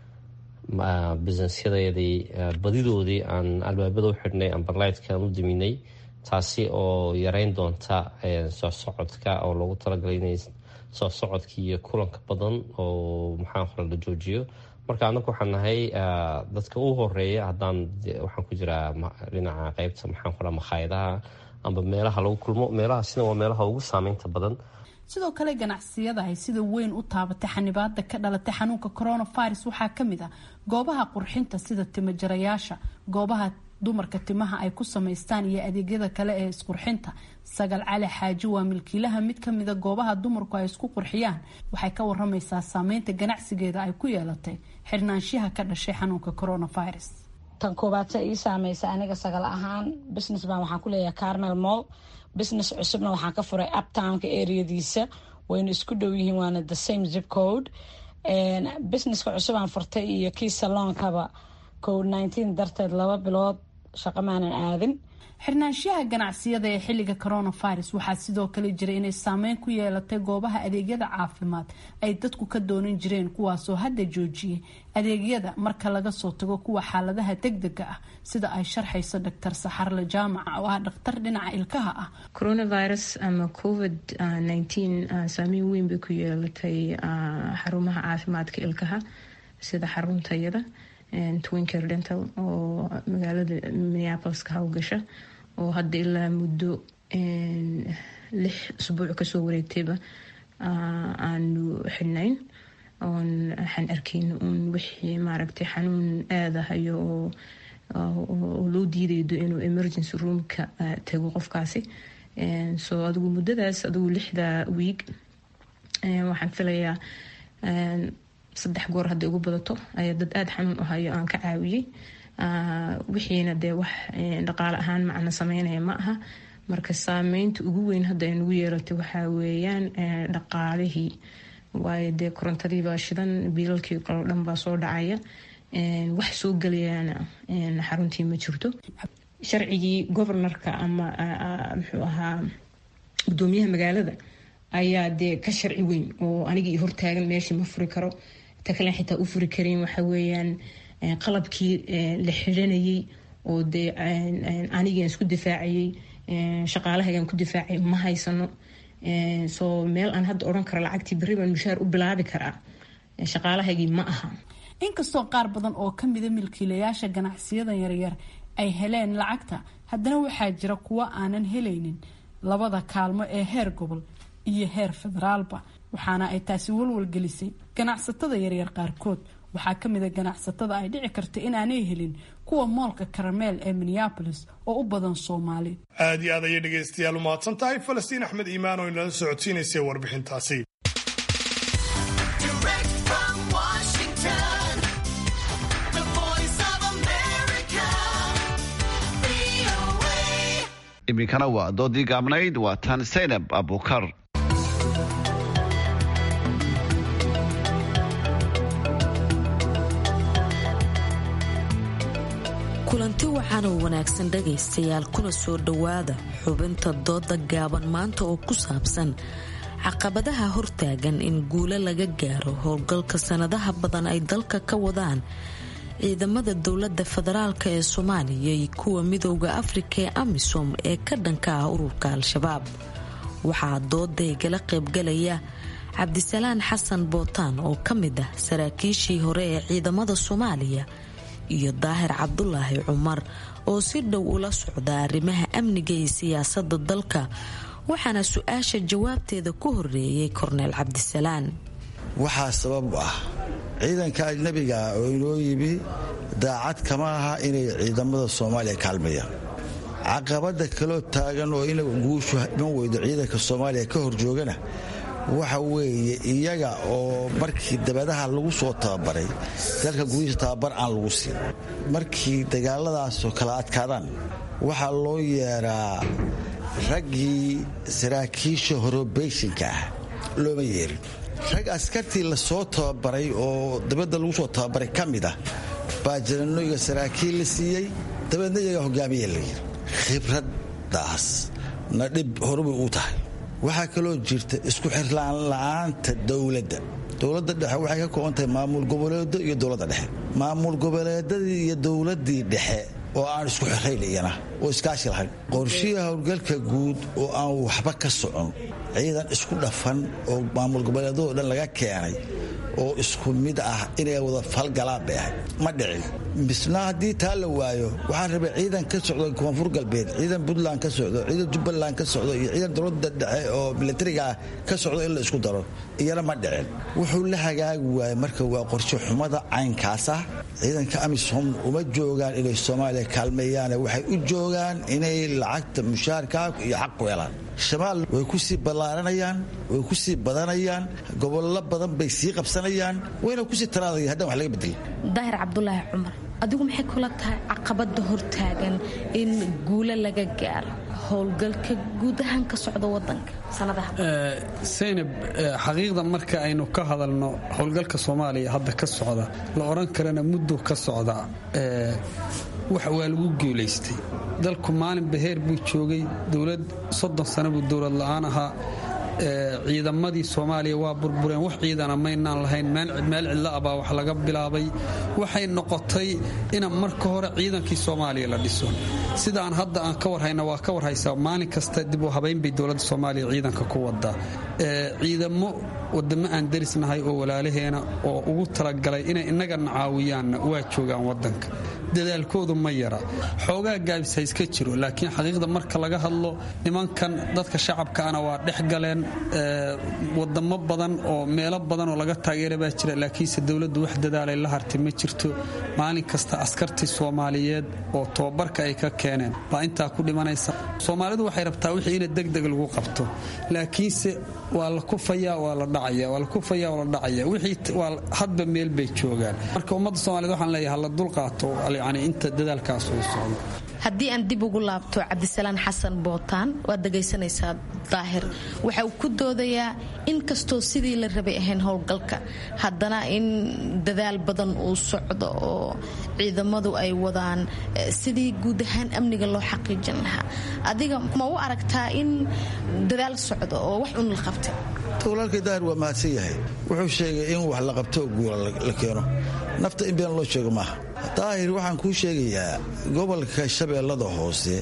businesyadeedii badidoodii aan albaabada u xidhnay amberlightkan u diminay taasi oo yareyn doonta soo socodka oo loogu talagalay inay soo socodkii iyo kulanka badan oo maxaan qora la joojiyo marka anagu waxaan nahay dadka u horeeya haddaan waxaan ku jiraa dhinaca qeybta maxaan qoraa makhaayadaha amba meelaha lagu kulmo meelahaasina waa meelaha ugu saameynta badan sidoo kale ganacsiyada ay sida weyn u taabatay xanibaada ka dhalatay xanuunka coronavirus waxaa kamid ah goobaha qurxinta sida timajarayaasha goobaha dumarka timaha ay ku samaystaan iyo adeegyada kale ee isqurxinta sagal cali xaaji waa milkiilaha mid kamida goobaha dumarku ay isku qurxiyaan waxay ka waramaysaa saameynta ganacsigeeda ay ku yeelatay xirnaanshiyaha ka dhashay xanuunka coronavirus tan koobaad se ii saameysa aniga sagal ahaan business baan waxaan ku leeyahay carmel mall business cusubna waxaan ka furay uptownka areadiisa wayna isku dhow yihiin waana the same zip code businesska cusub aan furtay iyo kii saloonkaba covid nineteen darteed laba bilood shaqo maanan aadin xirnaanshiyaha ganacsiyada ee xilliga coronavirus waxaa sidoo kale jira inay saameyn ku yeelatay goobaha adeegyada caafimaad ay dadku ka doonan jireen kuwaasoo hadda joojiyay adeegyada marka laga soo tago kuwa xaaladaha degdega ah sida ay sharxayso doctor saxarle jaamaca oo ah dhakhtar dhinaca ilkaha ah coronavirus ama covid nineteen saameyn weyn bay ku yeelatay xarumaha caafimaadka ilkaha sida xaruntayada twinker dental oo magaalada minneapolis ka howgasha oo hadda ilaa muddo lix usbuuc kasoo wareegtayba aanu xidhnayn oon waxaan arkayna uun wixii maaragtay xanuun aadahayo oo loo diidaydo inuu emergency roomka tago qofkaasi so adigu muddadaas adigu lixda wiig waxaan filayaa saddex goor hadday ugu badato ayaa dad aada xanuun u hayo aan ka caawiyey wixiina dee wax dhaqaale ahaan macna sameynaya ma aha marka saameynta ugu weyn hadda ay nagu yeelatay waxaa weeyaan dhaqaalihii waayo dee korontadiibaa shidan biilalkii kalo dhan baa soo dhacaya wax soo gelayaana xaruntii ma jirto sharcigii governorka ama muxuu ahaa gudoomiyaha magaalada ayaa dee ka sharci weyn oo anigii hortaagan meeshii ma furi karo ta kalen xitaa u furi karin waxa weeyaan qalabkii la xiranayay oo dee anigaan isku difaacayay shaqaalahaygaan ku difaacay ma haysano soo meel aan hadda odhan karo lacagtii berri baan mushaar u bilaabi karaa shaqaalahaygii ma aha inkastoo qaar badan oo kamida milkiilayaasha ganacsiyada yaryar ay heleen lacagta haddana waxaa jira kuwo aanan helaynin labada kaalmo ee heer gobol iyo heer federaalba waxaana ay taasi walwalgelisay ganacsatada yaryar qaarkood waxaa kamid a ganacsatada ay dhici karta inaanay helin kuwa moolka karameel ee minneabolis oo u badan soomaali aad iyo aad ayay dhegaystayaal u mahadsan tahay falastiin axmed iimaan oo inala socodsiinaysay warbixintaasi iminkana waa doodii gaabnayd waa tan saynab abukar kulanti waxaan oo wanaagsan dhagaystayaal kuna soo dhowaada xubinta dooda gaaban maanta oo ku saabsan caqabadaha hortaagan in guulo laga gaaro howlgalka sanadaha badan ay dalka ka wadaan ciidamada dowlada federaalk ee soomaaliya iyo kuwa midooda afrika ee amisom ee ka dhanka ah ururka al-shabaab waxaa doodaygala qaybgalaya cabdisalaan xasan bootaan oo ka mid ah saraakiishii hore ee ciidamada soomaaliya iyo daahir cabdulaahi cumar oo si dhow ula socda arrimaha amniga iyo siyaasada dalka waxaana su-aasha jawaabteeda ku horeeyay korneel cabdisalaan waxaa sabab u ah ciidanka ajnabiga ah oo inoo yimi daacad kama aha inay ciidamada soomaaliya kaalmayaan caqabada kaloo taagan oo ina guushu iman weydo ciidanka soomaaliya ka horjoogana waxa weeye iyaga oo markii dabadaha lagu soo tababaray dalka gudihiisa tababar aan lagu siin markii dagaaladaasoo kala adkaadaan waxaa loo yeeraa raggii saraakiisha horobeyshinka ah looma yeerin rag askartii lasoo tababaray oo dabadda lagu soo tababaray ka mid ah baa jananoyga saraakiil la siiyey dabeedna iyagaa hogaamiya la yiri khibraddaas na dhib horubay uu tahay waxaa kaloo jirta isku xirlaan la'aanta dowladda dowladda dhexe waxay ka kooban tahay maamul goboleedo iyo dowladda dhexe maamul goboleedadii iyo dowladdii dhexe oo aan isku xirayn iyana oo iskaashi lahayn qorshihii howlgalka guud oo aan waxba ka socon ciidan isku dhafan oo maamul goboleedadoo dhan laga keenay oo isku mid ah inay wada falgalaan bay ahay ma dhicin misna haddii taa la waayo waxaa rabay ciidan ka socdo koonfur galbeed ciidan puntland ka socdo ciidan jubbaland ka socdo iyo ciidan dowladda dhexe oo milatariga ah ka socdo in la isku daro iyana ma dhicin wuxuu la hagaagi waayey marka waa qorshe xumada caynkaas ah ciidanka amisom uma joogaan inay soomaaliya kaalmeeyaane waxay u joogaan inay lacagta mushaarkaa iyo xaq ku helaan shamaal way ku sii ballaaranayaan way ku sii badanayaan gobollo badan bay sii qabsanayaan wayna kusii taraadaya haddaan wax laga bedelin daahir cabdulaahi cumar adigu maxay kula tahay caqabada hortaagan in guulo laga gaaro howlgalka guud ahaan ka socda wadanka saynab xaqiiqda marka aynu ka hadalno howlgalka soomaaliya hadda ka socda la odhan karana muddo ka socda wax waa lagu guulaystay dalku maalin baheer buu joogay dowlad soddon sano buu dowlad la'aan ahaa ciidamadii soomaaliya waa burbureen wax ciidana maynaan lahayn meel cidla abaa wax laga bilaabay waxay noqotay ina marka hore ciidankii soomaaliya la dhiso sidaan hadda aan ka warhayna waa ka warhaysaa maalin kasta dib u habaynbay dowladda soomaaliya ciidanka ku wadaa ciidamo wadamo aan darisnahay oo walaalaheena oo ugu talagalay inay innagana caawiyaanna waa joogaan wadanka dadaalkoodu ma yara xoogaa gaabis ha iska jiro laakiin xaqiiqda marka laga hadlo nimankan dadka shacabkaana waa dhex galeen wadamo badan oo meelo badan oo laga taageera baa jira laakiinse dowladdu wax dadaalay la hartay ma jirto maalin kasta askartii soomaaliyeed oo tobabarka ay ka keeneen baa intaa ku dhimanaysa soomaalidu waxay rabtaa wixii ina degdeg lagu qabto laakiinse waa la kufayaa waa la dhacaya waa la kufayaa waa la dhacaya wixii waa hadba meel bay joogaan marka ummadda soomaaliyed waxaan leeyahay hala dulqaato yani inta dadaalkaas uu socdo haddii aan dib ugu laabto cabdisalaan xasan bootaan waad dhegaysanaysaa daahir waxa uu ku doodayaa in kastoo sidii la rabay ahayn howlgalka haddana in dadaal badan uu socdo oo ciidamadu ay wadaan sidii guud ahaan amniga loo xaqiijin lahaa adiga ma u aragtaa in dadaal socdo oo wax un la qabtay walaalkay daahir waa mahadsan yahay wuxuu sheegay in wax la qabto guula la keeno nafta in been loo sheego maaha daahir waxaan kuu sheegayaa gobolka shabeellada hoose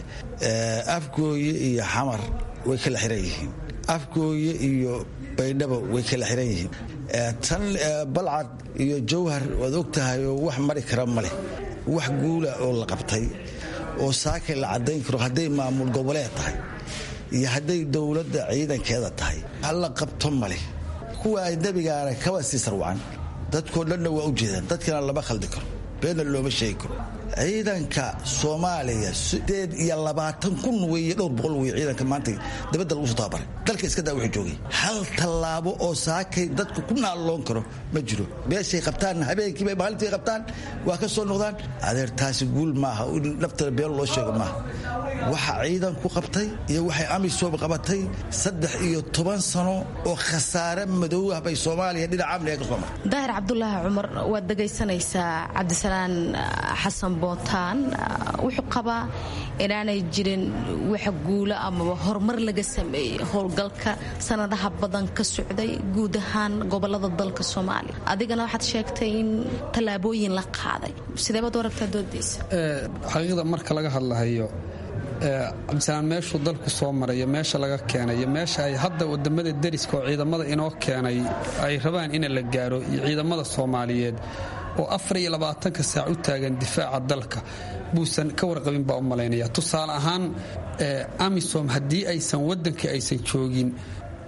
afgooye iyo xamar way kala xiran yihiin afgooye iyo baydhabo way kala xiran yihiin tan balcad iyo jawhar waad og tahay oo wax mari kara ma leh wax guula oo la qabtay oo saakay la caddayn karo hadday maamul goboleed tahay iyo hadday dowladda ciidankeeda tahay halla qabto maleh kuwa ajnabigaana kaba sii sarwacan dadkoo dhanna waa u jeedaan dadkana lama khaldi karo beenna looma sheegi karo ciidanka soomaaliya sideed iyo labaatan kun weeye dhowr boqol weye ciidanka maanta dabadda lagu soo tababaray dalka iska daa wuxuu joogay hal tallaabo oo saakay dadku ku naalloon karo ma jiro beeshay qabtaan habeenkiibay maalintii qabtaan waa ka soo noqdaan adeer taasi guul maaha in naftada been loo sheego maaha waxa ciidanku qabtay iyo waxay amisom qabatay saddex iyo toban sano oo khasaare madow ah bay soomaaliya dhinaca amniga ka soo martay daahir cabdulaahi cumar waad dhegaysanaysaa cabdisalaan xasan bootaan wuxuu qabaa inaanay jirin wax guulo amaba horumar laga sameeyey howlgalka sanadaha badan ka socday guud ahaan gobolada dalka soomaaliya adigana waxaad sheegtay in tallaabooyin la qaaday sideebaad u aragtaa doodaysa xaqiiqda marka laga hadlahayo cabdisalaan meeshuu dalku soo marayo meesha laga keenay iyo meesha ay hadda wadamada deriska oo ciidamada inoo keenay ay rabaan in la gaaro iyo ciidamada soomaaliyeed oo afar iyo labaatanka saac u taagan difaaca dalka buusan ka warqabin baa u malaynaya tusaale ahaan amisom haddii aysan waddankii aysan joogin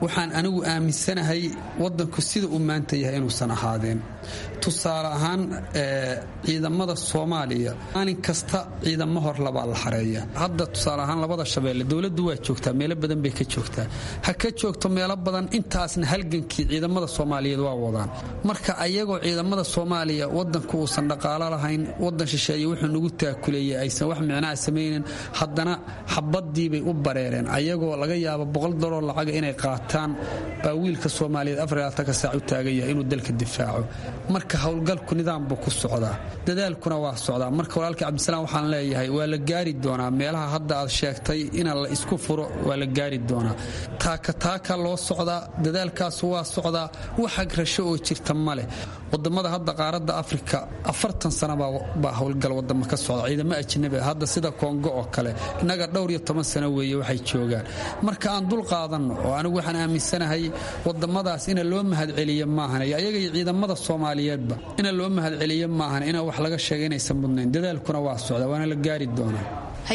waxaan anigu aaminsanahay wadanku sida uu maanta yahay inuusan ahaadeen tusaale ahaan ciidamada soomaaliya maalin kasta ciidamo hor labaa la xareeya hadda tusaale ahaan labada shabeelle dowladdu waa joogtaa meelo badan bay ka joogtaa ha ka joogto meelo badan intaasna halgankii ciidamada soomaaliyeed waa wadaan marka ayagoo ciidamada soomaaliya wadanku uusan dhaqaalo lahayn wadan shisheeye wuxuu nagu taakuleeyay aysan wax micnaha samaynin haddana xabadiibay u bareereen ayagoo laga yaabo boqol dollar lacaga inay qaataan baa wiilka soomaaliyeed afarlaatanka saac u taagan yahay inuu dalka difaaco marka howlgalku nidaam buu ku socdaa dadaalkuna waa socdaa marka walaalkii cabdisalaam waxaan leeyahay waa la gaari doonaa meelaha hadda aad sheegtay ina la isku furo waa la gaari doonaa taaka taaka loo socdaa dadaalkaas waa socdaa waxag rasho oo jirta ma leh wadamada hadda qaaradda afrika afartan sana baa howlgal wadamo ka socda ciidamo ajnabi hadda sida kongo oo kale innaga dhowr iyo toban sano weeye waxay joogaan marka aan dul qaadanno oo anigu waxaan aaminsanahay wadamadaas ina loo mahadceliyo maahan ayaga iyo ciidamada soomaaliyeedba ina loo mahadceliyo maahan ina wax laga sheega inaysan mudnayn dadaalkuna waa socda waana la gaari doonaa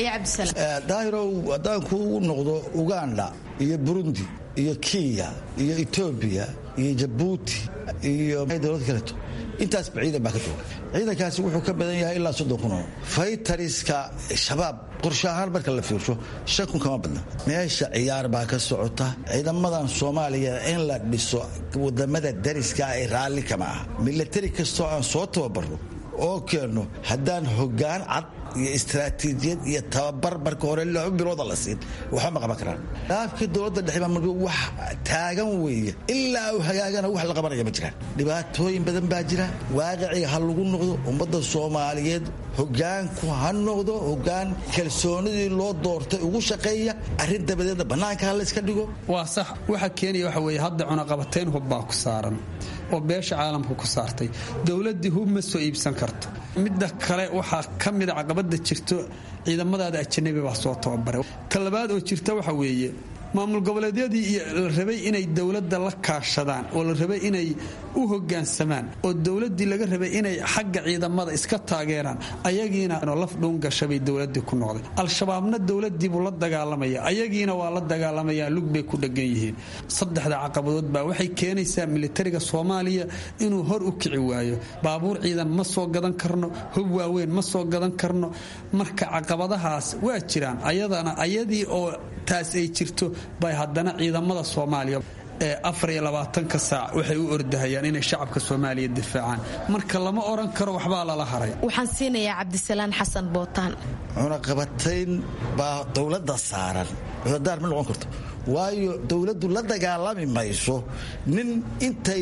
daahirow haddaan kuu noqdo uganda iyo burundi iyo kenya iyo etoobiya iyo jabuuti iyo dowlad kaleeto intaasba ciidan baa ka jooga ciidankaasi wuxuu ka badan yahay ilaa soddon kun oo faytariska shabaab qorshe ahaan marka la fiirsho shan kun kama badna meesha ciyaar baa ka socota ciidamadan soomaaliya in la dhiso wadamada dariska ay raalli kama aha milatari kastoo aan soo tababarno oo keenno haddaan hoggaan cad iyo istaraatiijiyad iyo tababar marka hore laba bilooda la siin waxba ma qaban karaan dhaafkii dowladda dhexe baa wax taagan weeye ilaa uu hagaagana wax la qabanaya ma jiraan dhibaatooyin badan baa jira waaqicii ha lagu noqdo ummadda soomaaliyeed hogaanku ha noqdo hogaan kalsoonidii loo doortay ugu shaqeeya arrin dabadeedna bannaanka ha layska dhigo waa sax waxa keenaya waxa weeye hadda cunaqabatayn hub baa ku saaran oo beesha caalamka ku saartay dowladdii hub ma soo iibsan karto midda kale waxaa ka mida caqabada jirto ciidamadaada ajanabi baa soo tababaray talabaad oo jirta waxa weeye maamul goboleedyadii iyo la rabay inay dowladda la kaashadaan oo la rabay inay u hogaansamaan oo dowladdii laga rabay inay xagga ciidamada iska taageeraan ayagiina laf dhuungashabay dowladii ku noqday al-shabaabna dowladiibuu la dagaalamaya ayagiina waa la dagaalamayaa lug bay ku dhegan yihiin saddexda caqabadood baa waxay keenaysaa militariga soomaaliya inuu hor u kici waayo baabuur ciidan ma soo gadan karno hub waaweyn ma soo gadan karno marka caqabadahaas waa jiraan ayadana ayadii oo taas ay jirto bay haddana ciidamada soomaaliya ee afar iyo labaatanka saac waxay u ordahayaan inay shacabka soomaaliya difaacaan marka lama odhan karo waxbaa lala haray waxaan siinayaa cabdisalaan xasan bootaan cunaqabatayn baa dowladda saaran cudadaar ma noqon karto waayo dowladdu la dagaalami mayso nin intay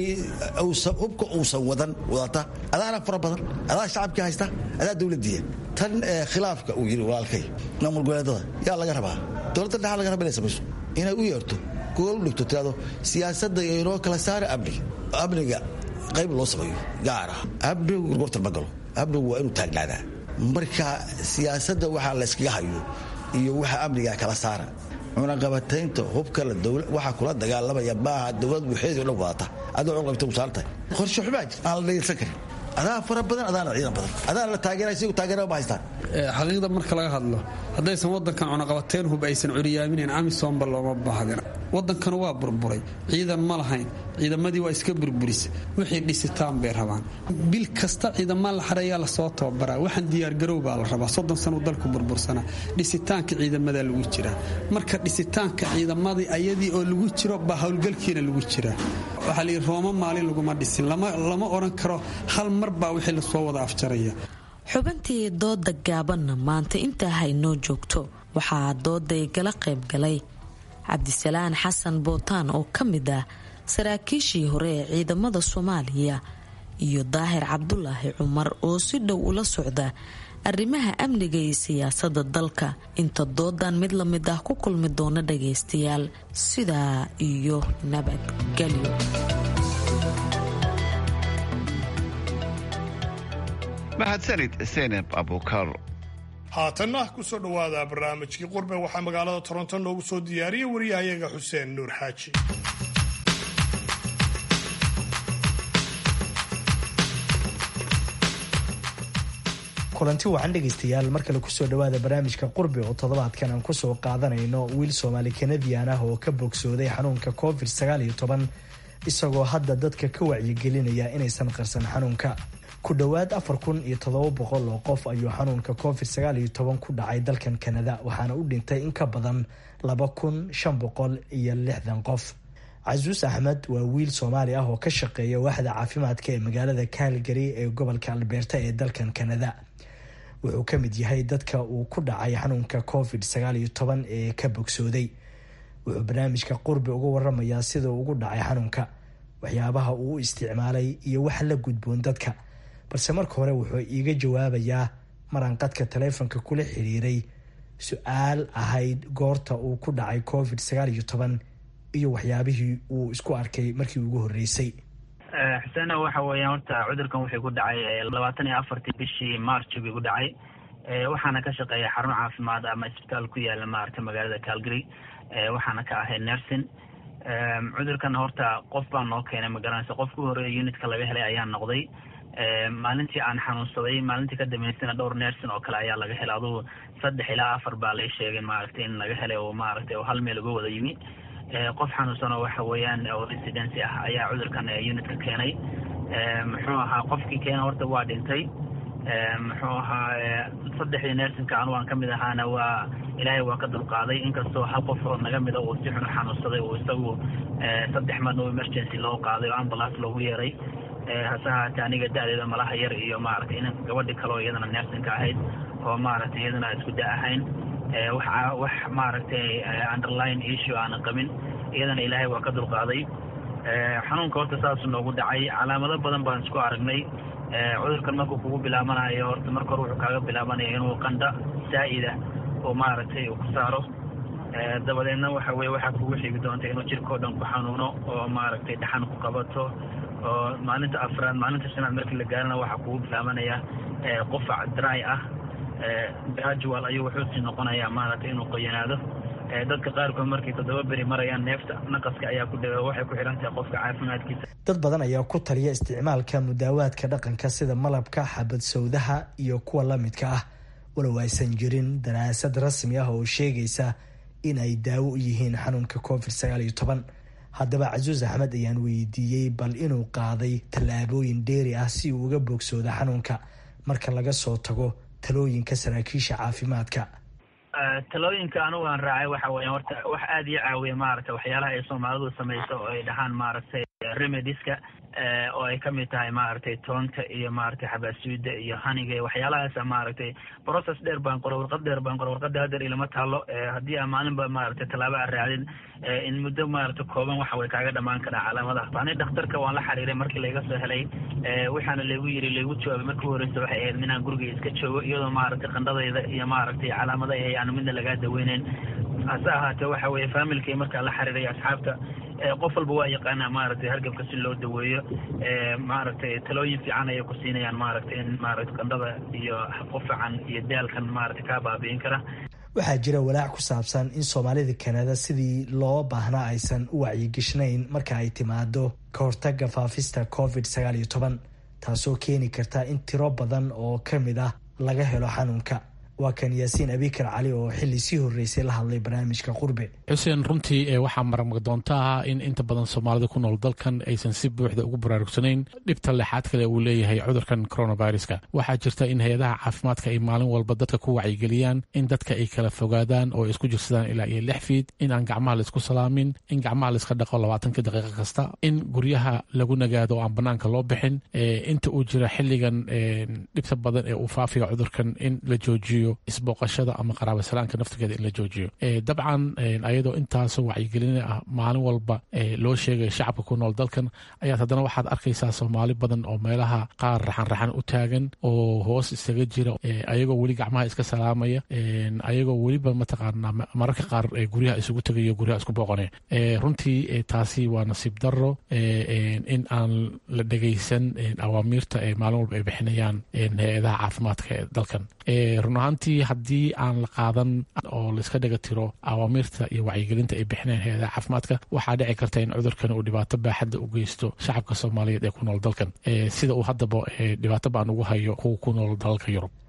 hubka uusan wadan wadata adaana fara badan adaa shacabkii haysta adaa dowladiya tan khilaafka uu yidhi walaalkay maamul goboleedada yaa laga rabaa dowladda dhexa laga raba inay samayso inay u yeerto gool u dhigto tirado siyaasadda inoo kala saara amniga amniga qayb loo sameeyo gaar ah amnigu gorgortan ma galo amnigu waa inuu taagnaadaa marka siyaasadda waxaa layskaga hayo iyo waxa amniga kala saara cunaqabataynta hubka waxaa kula dagaalamaya maaha dowlad buuxeedii o dhan wadata adoo cunaqabata usaarantahay qorshe xumaa jir aan la dhegeysan karin adaa fara badan adaana ciidan badan adaana la taageeraya sigu taageera ma haystaan xaqiiqda marka laga hadlo haddaysan wadankan cunaqabateyn hub aysan curyaaminayn amisomba looma baahdin wadankanu waa burburay ciidan ma lahayn ciidamadii waa iska burburisa wixii dhisitaan bay rabaan bil kasta ciidamaa la xareeyaa lasoo tababaraa waxaan diyaargarow baa la rabaa soddon sanu dalku burbursanaa dhisitaanka ciidamadaa lagu jiraa marka dhisitaanka ciidamadii ayadii oo lagu jiro baa howlgalkiina lagu jiraa waxaa layidhi rooma maalin laguma dhisin lama odhan karo hal mar baa wixii lasoo wada afjaraya xubintii dooda gaabanna maanta intaa haynoo joogto waxaa dooday gala qayb galay cabdisalaan xasan bootaan oo ka mid ah saraakiishii hore ee ciidamada soomaaliya iyo daahir cabdulaahi cumar oo si dhow ula socda arrimaha amniga iyo siyaasada dalka inta doodan mid la mid ah ku kulmi doona dhagaystayaal sidaa iyo nabadgelyo mahadsanid seneb abukar haatanna ku soo dhowaada barnaamijkii qurbe waxaa magaalada toronto noogu soo diyaariyay wariyahayaga xuseen nuur xaaji kulanti wacan dhegaystayaal mar kale kusoo dhawaada barnaamijka qurbi oo toddobaadkan aan kusoo qaadanayno wiil soomaali kanadian ah oo ka bogsooday xanuunka covid isagoo hadda dadka ka wacyigelinaya inaysan qarsan xanuunka ku dhowaad afar kun iyo toddoba boqol oo qof ayuu xanuunka covid ku dhacay dalkan kanada waxaana u dhintay in ka badan laba kun shan boqol iyo lixdan qof casuus axmed waa wiil soomaali ah oo ka shaqeeya waaxda caafimaadka ee magaalada calgary ee gobolka albeerta ee dalkan kanada wuxuu ka mid yahay dadka uu ku dhacay xanuunka covid ee ka bogsooday wuxuu barnaamijka qurbi uga waramayaa sida uu ugu dhacay xanuunka waxyaabaha uu u isticmaalay iyo waxa la gudboon dadka balse marka hore wuxuu iiga jawaabayaa maraan qadka taleefonka kula xiriiray su-aal ahayd goorta uu ku dhacay covid iyo waxyaabihii uu isku arkay markii ugu horreysay xuseena waxa weeyaan horta cudurkan wuxuu ku dhacay labaatan iyo afartii bishii march buu ku dhacay waxaana ka shaqeeya xarun caafimaad ama isbitaal ku yaala maaragta magaalada calgary waxaana ka ahay nersin cudurkan horta qof baa noo keenay magaranaysa qofka u horeeya unitka laga helay ayaa noqday maalintii aan xanuunsaday maalintii ka dambeysana dhowr nersin oo kale ayaa laga helay adugu saddex ilaa afar baa lay sheegay maaragtay in laga helay oo maaragtay oo hal meel uga wada yimi qof xanuunsan oo waxa weeyaan oo residency ah ayaa cudurkan unitka keenay muxuu ahaa qofkii keena horta waa dhintay muxuu ahaa saddexdii nersinka anu aan kamid ahaana waa ilaahay waa ka dulqaaday inkastoo hal qof oo naga mida uu si xun u xanuunsaday uu isagu saddex marna oo emergency loo qaaday oo ambulance loogu yeeray hase ahaatee aniga da-deeda malaha yar iyo maaragtay in gabadhi kale oo iyadana nersinka ahayd oo maaragtay iyadana isku da ahayn wax wax maaragtay underline issue aanan qabin iyadana ilaahay waa ka dulqaaday xanuunka horta saasuu noogu dhacay calaamado badan baan isku aragnay cudurkan markuu kugu bilaabanayo horta marka hore wuxuu kaaga bilaabanaya inuu qandha saa-ida oo maaragtay uu ku saaro dabadeedna waxa weye waxaa kugu xigi doonta inuu jirkao dhan ku xanuuno oo maaragtay dhaxan ku qabato oo maalinta afraad maalinta shanaad markii la gaarana waxaa kugu bilaabanaya qufac dry ah gradual ayuu wuxuu sii noqonayaa maaragtay inuu qoyanaado dadka qaarkood markay toddoba beri marayaan neefta naqaska ayaa ku dhaga waxay ku xihan tahay qofka caafimaadkiisa dad badan ayaa ku taliya isticmaalka mudaawaadka dhaqanka sida malabka xabad sawdaha iyo kuwa la midka ah walow aysan jirin daraasad rasmi ah oo sheegaysa in ay daawo u yihiin xanuunka covid haddaba casuus axmed ayaan weydiiyey bal inuu qaaday tallaabooyin dheeri ah si uu uga bogsoodo xanuunka marka laga soo tago talooyinka saraakiisha caafimaadka talooyinka anigu aan raacay waxa weya horta wax aada ii caawiya maaragtay waxyaalaha ay soomaalidu samayso oo ay dhahaan maaragtay remediska oo ay kamid tahay maaragtay toonta iyo maaragtay xabaasuuda iyo haniga waxyaalahaas maaragtay process dheer baan qoray warqad dheer baan qoray warqada hadeer ilama taalo haddii aa maalinba maaragtay tallaabo aan raacdin in muddo maaragtay kooban waxa way kaaga dhamaan karaa calaamadaha ani dhakhtarka waan la xiriiray markii layga soo helay waxaana laygu yiri laygu jawaabay markii horeysa waxay ahayd inaan guriga iska joogo iyadoo maaragtay qandhadayda iyo maaragtay calaamada ay aanu midna lagaa daweyneyn hase ahaatee waxa weeye faamilkii markaan la xiriiray asxaabta qof walba waa yaqaanaa maaragtay hargabka si loo daweeyo maaragtay talooyin fiican ayay ku siinayaan maaragtay in maaragtay qandhada iyo qufacan iyo daalkan maaragtay kaa baabi'in kara waxaa jira walaac ku saabsan in soomaalida kanada sidii loo baahnaa aysan u wacyigishnayn marka ay timaado ka hortaga faafista covid taasoo keeni karta in tiro badan oo ka mid ah laga helo xanuunka waa kan yaasiin abikar cali oo xili sii horeysay la hadlay barnaamijka qurbe xuseen runtii waxaa marmagdoonta ah in inta badan soomaalida ku nool dalkan aysan si buuxda ugu baraarugsanayn dhibta lexaad kale uu leeyahay cudurkan coronaviruska waxaa jirta in hay-adaha caafimaadka ay maalin walba dadka ku wacyigeliyaan in dadka ay kala fogaadaan oo isku jirsadaan ilaa iyo lix fiid in aan gacmaha laisku salaamin in gacmaha laiska dhaqo labaatanka daqiiqa kasta in guryaha lagu nagaado oo aan banaanka loo bixin inta uu jira xiligan dhibta badan ee uu faafiga cudurkan in la joojiyo isbooqashada ama qaraabasalaanka naftigeeda in la joojiyo dabcan ayadoo intaasoo wacyigelin ah maalin walba loo sheegaya shacabka ku nool dalkan ayaad haddana waxaad arkaysaa soomaali badan oo meelaha qaar raxanraxan u taagan oo hoos isaga jira ayagoo weli gacmaha iska salaamaya ayagoo weliba mataqaanaa mararka qaar guryaha isugu tegayo guryaha isku booqanaya runtii taasi waa nasiib daro in aan la dhegaysan awaamiirta ee maalin walba ay bixinayaan hay-adaha caafimaadka ee dalkan run ahaantii haddii aan la qaadan oo laiska dhaga tiro awaamiirta iyo wacyigelinta ay bixinayaan hay-adaha caafimaadka waxaa dhici karta in cudurkan uu dhibaato baaxadda u geysto shacabka soomaaliyeed ee ku nool dalkan sida uu haddaba dhibaato baan ugu hayo kuwa ku nool dalalka yurub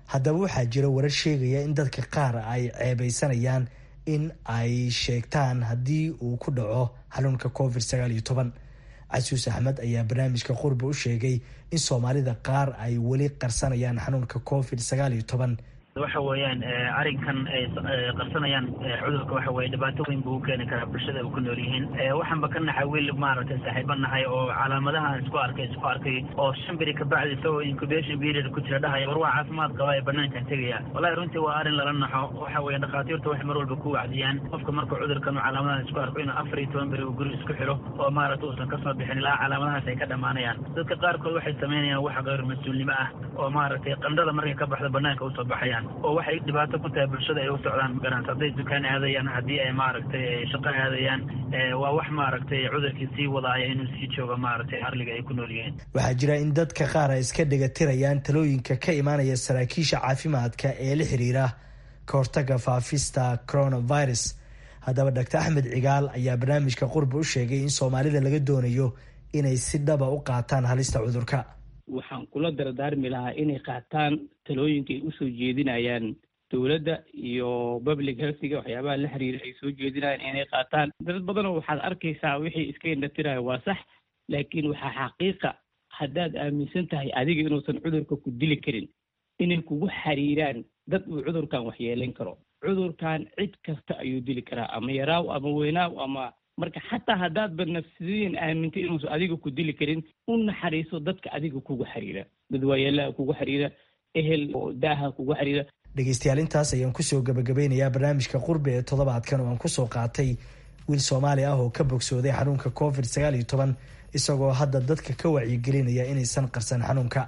haddaba waxaa jira warar sheegaya in dadka qaar ay ceebeysanayaan in ay sheegtaan haddii uu ku dhaco xanuunka covid sagaal iyo toban casuus axmed ayaa barnaamijka qurbi u sheegay in soomaalida qaar ay weli qarsanayaan xanuunka covid sagaal iyo toban waxa weeyaan arrinkan ay qarsanayaan cudurka waxa weye dhibaato weyn buu u keeni karaa bulshada ay ku nool yihiin waxaanba ka naxay wiil maaragtay saaxiibo nahay oo calaamadahan isku arkay isku arkay oo shan beri kabacdi isagoo incubation period ku jira dhahaya war waa caafimaad qaba ee banaankan tegaya wallahi runtii waa arrin lala naxo waxa weeye dhakhaatiirta waxay mar walba ku wacdiyaan qofka marka cudurkan calaamadahan isku arko inuu afar iyo toban beri uu guri isku xiro oo maaragta uusan kasoo bixin ilaa calaamadahaas ay ka dhamaanayaan dadka qaarkood waxay samaynayaan wax gayr mas-uulnimo ah oo maaragtay qandhada markay ka baxda banaanka usoo baxayaan oo waxay dhibaato ku tahay bulshada ay u socdaan magaranata hadday dukaan aadayaan haddii ay maaragtay shaqo aadayaan waa wax maaragtay cudurkii sii wadaaya inuu sii joogo maaragtay arliga ay ku nool yihiin waxaa jira in dadka qaar ay iska dhegatirayaan talooyinka ka imaanaya saraakiisha caafimaadka ee la xiriira ka hortaga faafista coronavirus haddaba doctor axmed cigaal ayaa barnaamijka qurba u sheegay in soomaalida laga doonayo inay si dhaba u qaataan halista cudurka waxaan kula dardaarmi lahaa inay qaataan talooyinka ay usoo jeedinayaan dowladda iyo public healthiga waxyaabaha la xiriira ay soo jeedinayaan inay qaataan dad badanoo waxaad arkaysaa wixii iska indhatiraya waa sax laakiin waxaa xaqiiqa haddaad aaminsan tahay adiga inuusan cudurka ku dili karin inay kugu xiriiraan dad uu cudurkan waxyeelayn karo cudurkan cid kasta ayuu dili karaa ama yaraaw ama weynaaw ama marka xataa haddaadba nafsidiin aamintay inuusan adiga ku dili karin u naxariiso dadka adiga kugu xiriira dad waayeelaha kugu xiriira ehel oo daaha kugu xiriira dhegeystayaal intaas ayaan kusoo gabagabeynayaa barnaamijka qurbi ee toddobaadkan oo aan kusoo qaatay wiil soomaali ah oo ka bogsooday xanuunka covid sagaal iyo toban isagoo hadda dadka ka wacyigelinaya inaysan qarsan xanuunka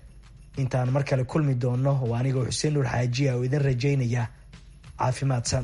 intaan mar kale kulmi doono oo anigoo xuseen nuur xaajiya oo idin rajaynaya caafimaadsan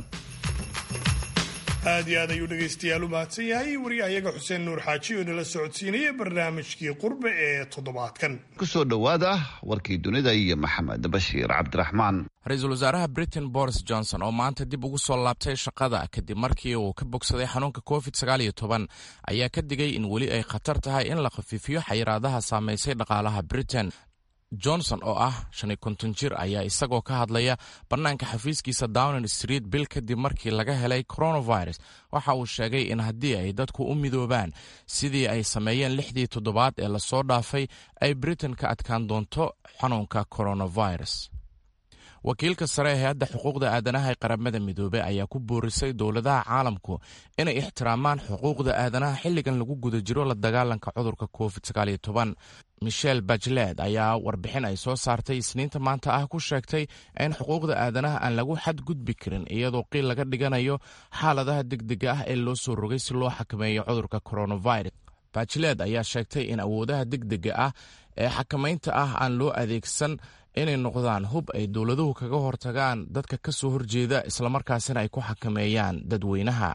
aad iyo aad ayuu dhegaystayaal u mahadsan yahay wariyahayaga xuseen nuur xaaji oo inala socodsiinaya barnaamijkii qurbe ee toddobaadkan kusoo dhowaada warkii dunida iyo maxamed bashiir cabdiraxmaan ra-iisul wasaaraha britain boris johnson oo maanta dib ugu soo laabtay shaqada kadib markii uu ka bogsaday xanuunka covid sagaal iyo toban ayaa ka digay in weli ay khatar tahay in la khafiifiyo xayiraadaha saamaysay dhaqaalaha britain johnson oo ah shan iyo konton jir ayaa isagoo ka hadlaya bannaanka xafiiskiisa downing street bil kadib markii laga helay coronavirus waxa uu sheegay in haddii ay dadku u midoobaan sidii ay sameeyeen lixdii toddobaad ee lasoo dhaafay ay britain ka adkaan doonto xanuunka coronavirus wakiilka sare ee hay-adda xuquuqda aadanaha ee qaramada midoobey ayaa ku boorisay dowladaha caalamku inay ixtiraamaan xuquuqda aadanaha xilligan lagu guda jiro la dagaalanka cudurka covid sagaaliyo toban michel bajled ayaa warbixin ay soo saartay isniinta maanta ah ku sheegtay in xuquuqda aadanaha aan lagu xadgudbi karin iyadoo qiil laga dhiganayo xaaladaha degdega ah ee loo soo rogay si loo xakameeyo cudurka coronavirus bajled ayaa sheegtay in awoodaha degdega ah ee xakamaynta ah aan loo adeegsan inay noqdaan hub ay dowladuhu kaga hortagaan dadka ka soo horjeeda islamarkaasina ay ku xakameeyaan dadweynaha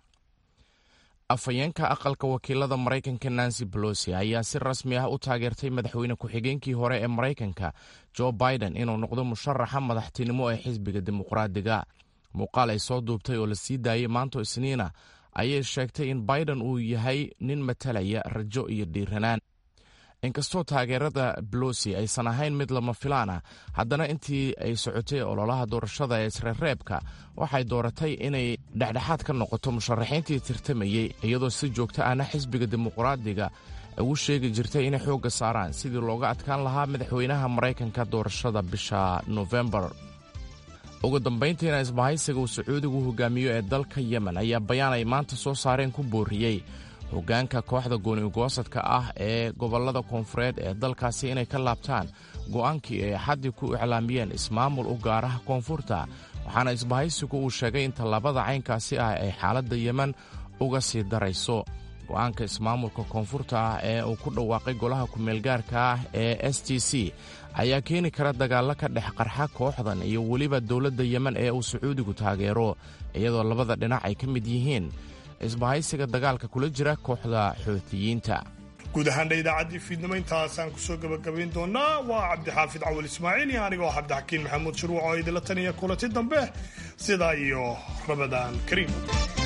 afhayeenka aqalka wakiilada maraykanka nancy bolosi ayaa si rasmi ah u taageertay madaxweyne ku-xigeenkii hore ee maraykanka jo biden inuu noqdo musharaxa madaxtinimo ee xisbiga dimuqraadiga muuqaal ay soo duubtay oo la sii daayay maanto isniina ayay sheegtay in biden uu yahay nin matalaya rajo iyo dhiiranaan inkastoo taageerada bolosi aysan ahayn mid lama filaan ah haddana intii ay socotay ololaha doorashada ee isreereebka waxay dooratay inay dhexdhexaad ka noqoto musharaxiintii tirtamayey iyadoo si joogto ahna xisbiga dimuqraadiga ugu sheegi jirtay inay xoogga saaraan sidii looga adkaan lahaa madaxweynaha maraykanka doorashada bisha nofembar ugu dambayntiina isbahaysiga uu sacuudigu hogaamiyo ee dalka yemen ayaa bayaan ay maanta soo saareen ku booriyey hoggaanka kooxda gooni-goosadka ah ee gobollada koonfureed ee dalkaasi inay ka laabtaan go'aankii ay axaddii ku iclaamiyeen ismaamul u gaaraha koonfurta waxaana isbahaysigu uu sheegay in tallaabada caynkaasi ah ay xaaladda yemen uga sii darayso go'aanka ismaamulka koonfurta ah ee uu ku dhawaaqay golaha ku-meelgaarka ah ee s t c ayaa keeni kara dagaallo ka dhex qarxa kooxdan iyo weliba dowladda yemen ee uu sacuudigu taageero iyadoo labada dhinac ay ka mid yihiin isbahaysiga dagaalka kula jira kooxda xoutiyiinta guud ahaandha idaacaddii fiidnimo intaasaan kusoo gabagabayn doonaa waa cabdixaafid cawal ismaaciil iyo anigoo cabdixakiin maxamuud shuruuc oo idinla taniya kulanti dambe sidaa iyo rabadaan kariim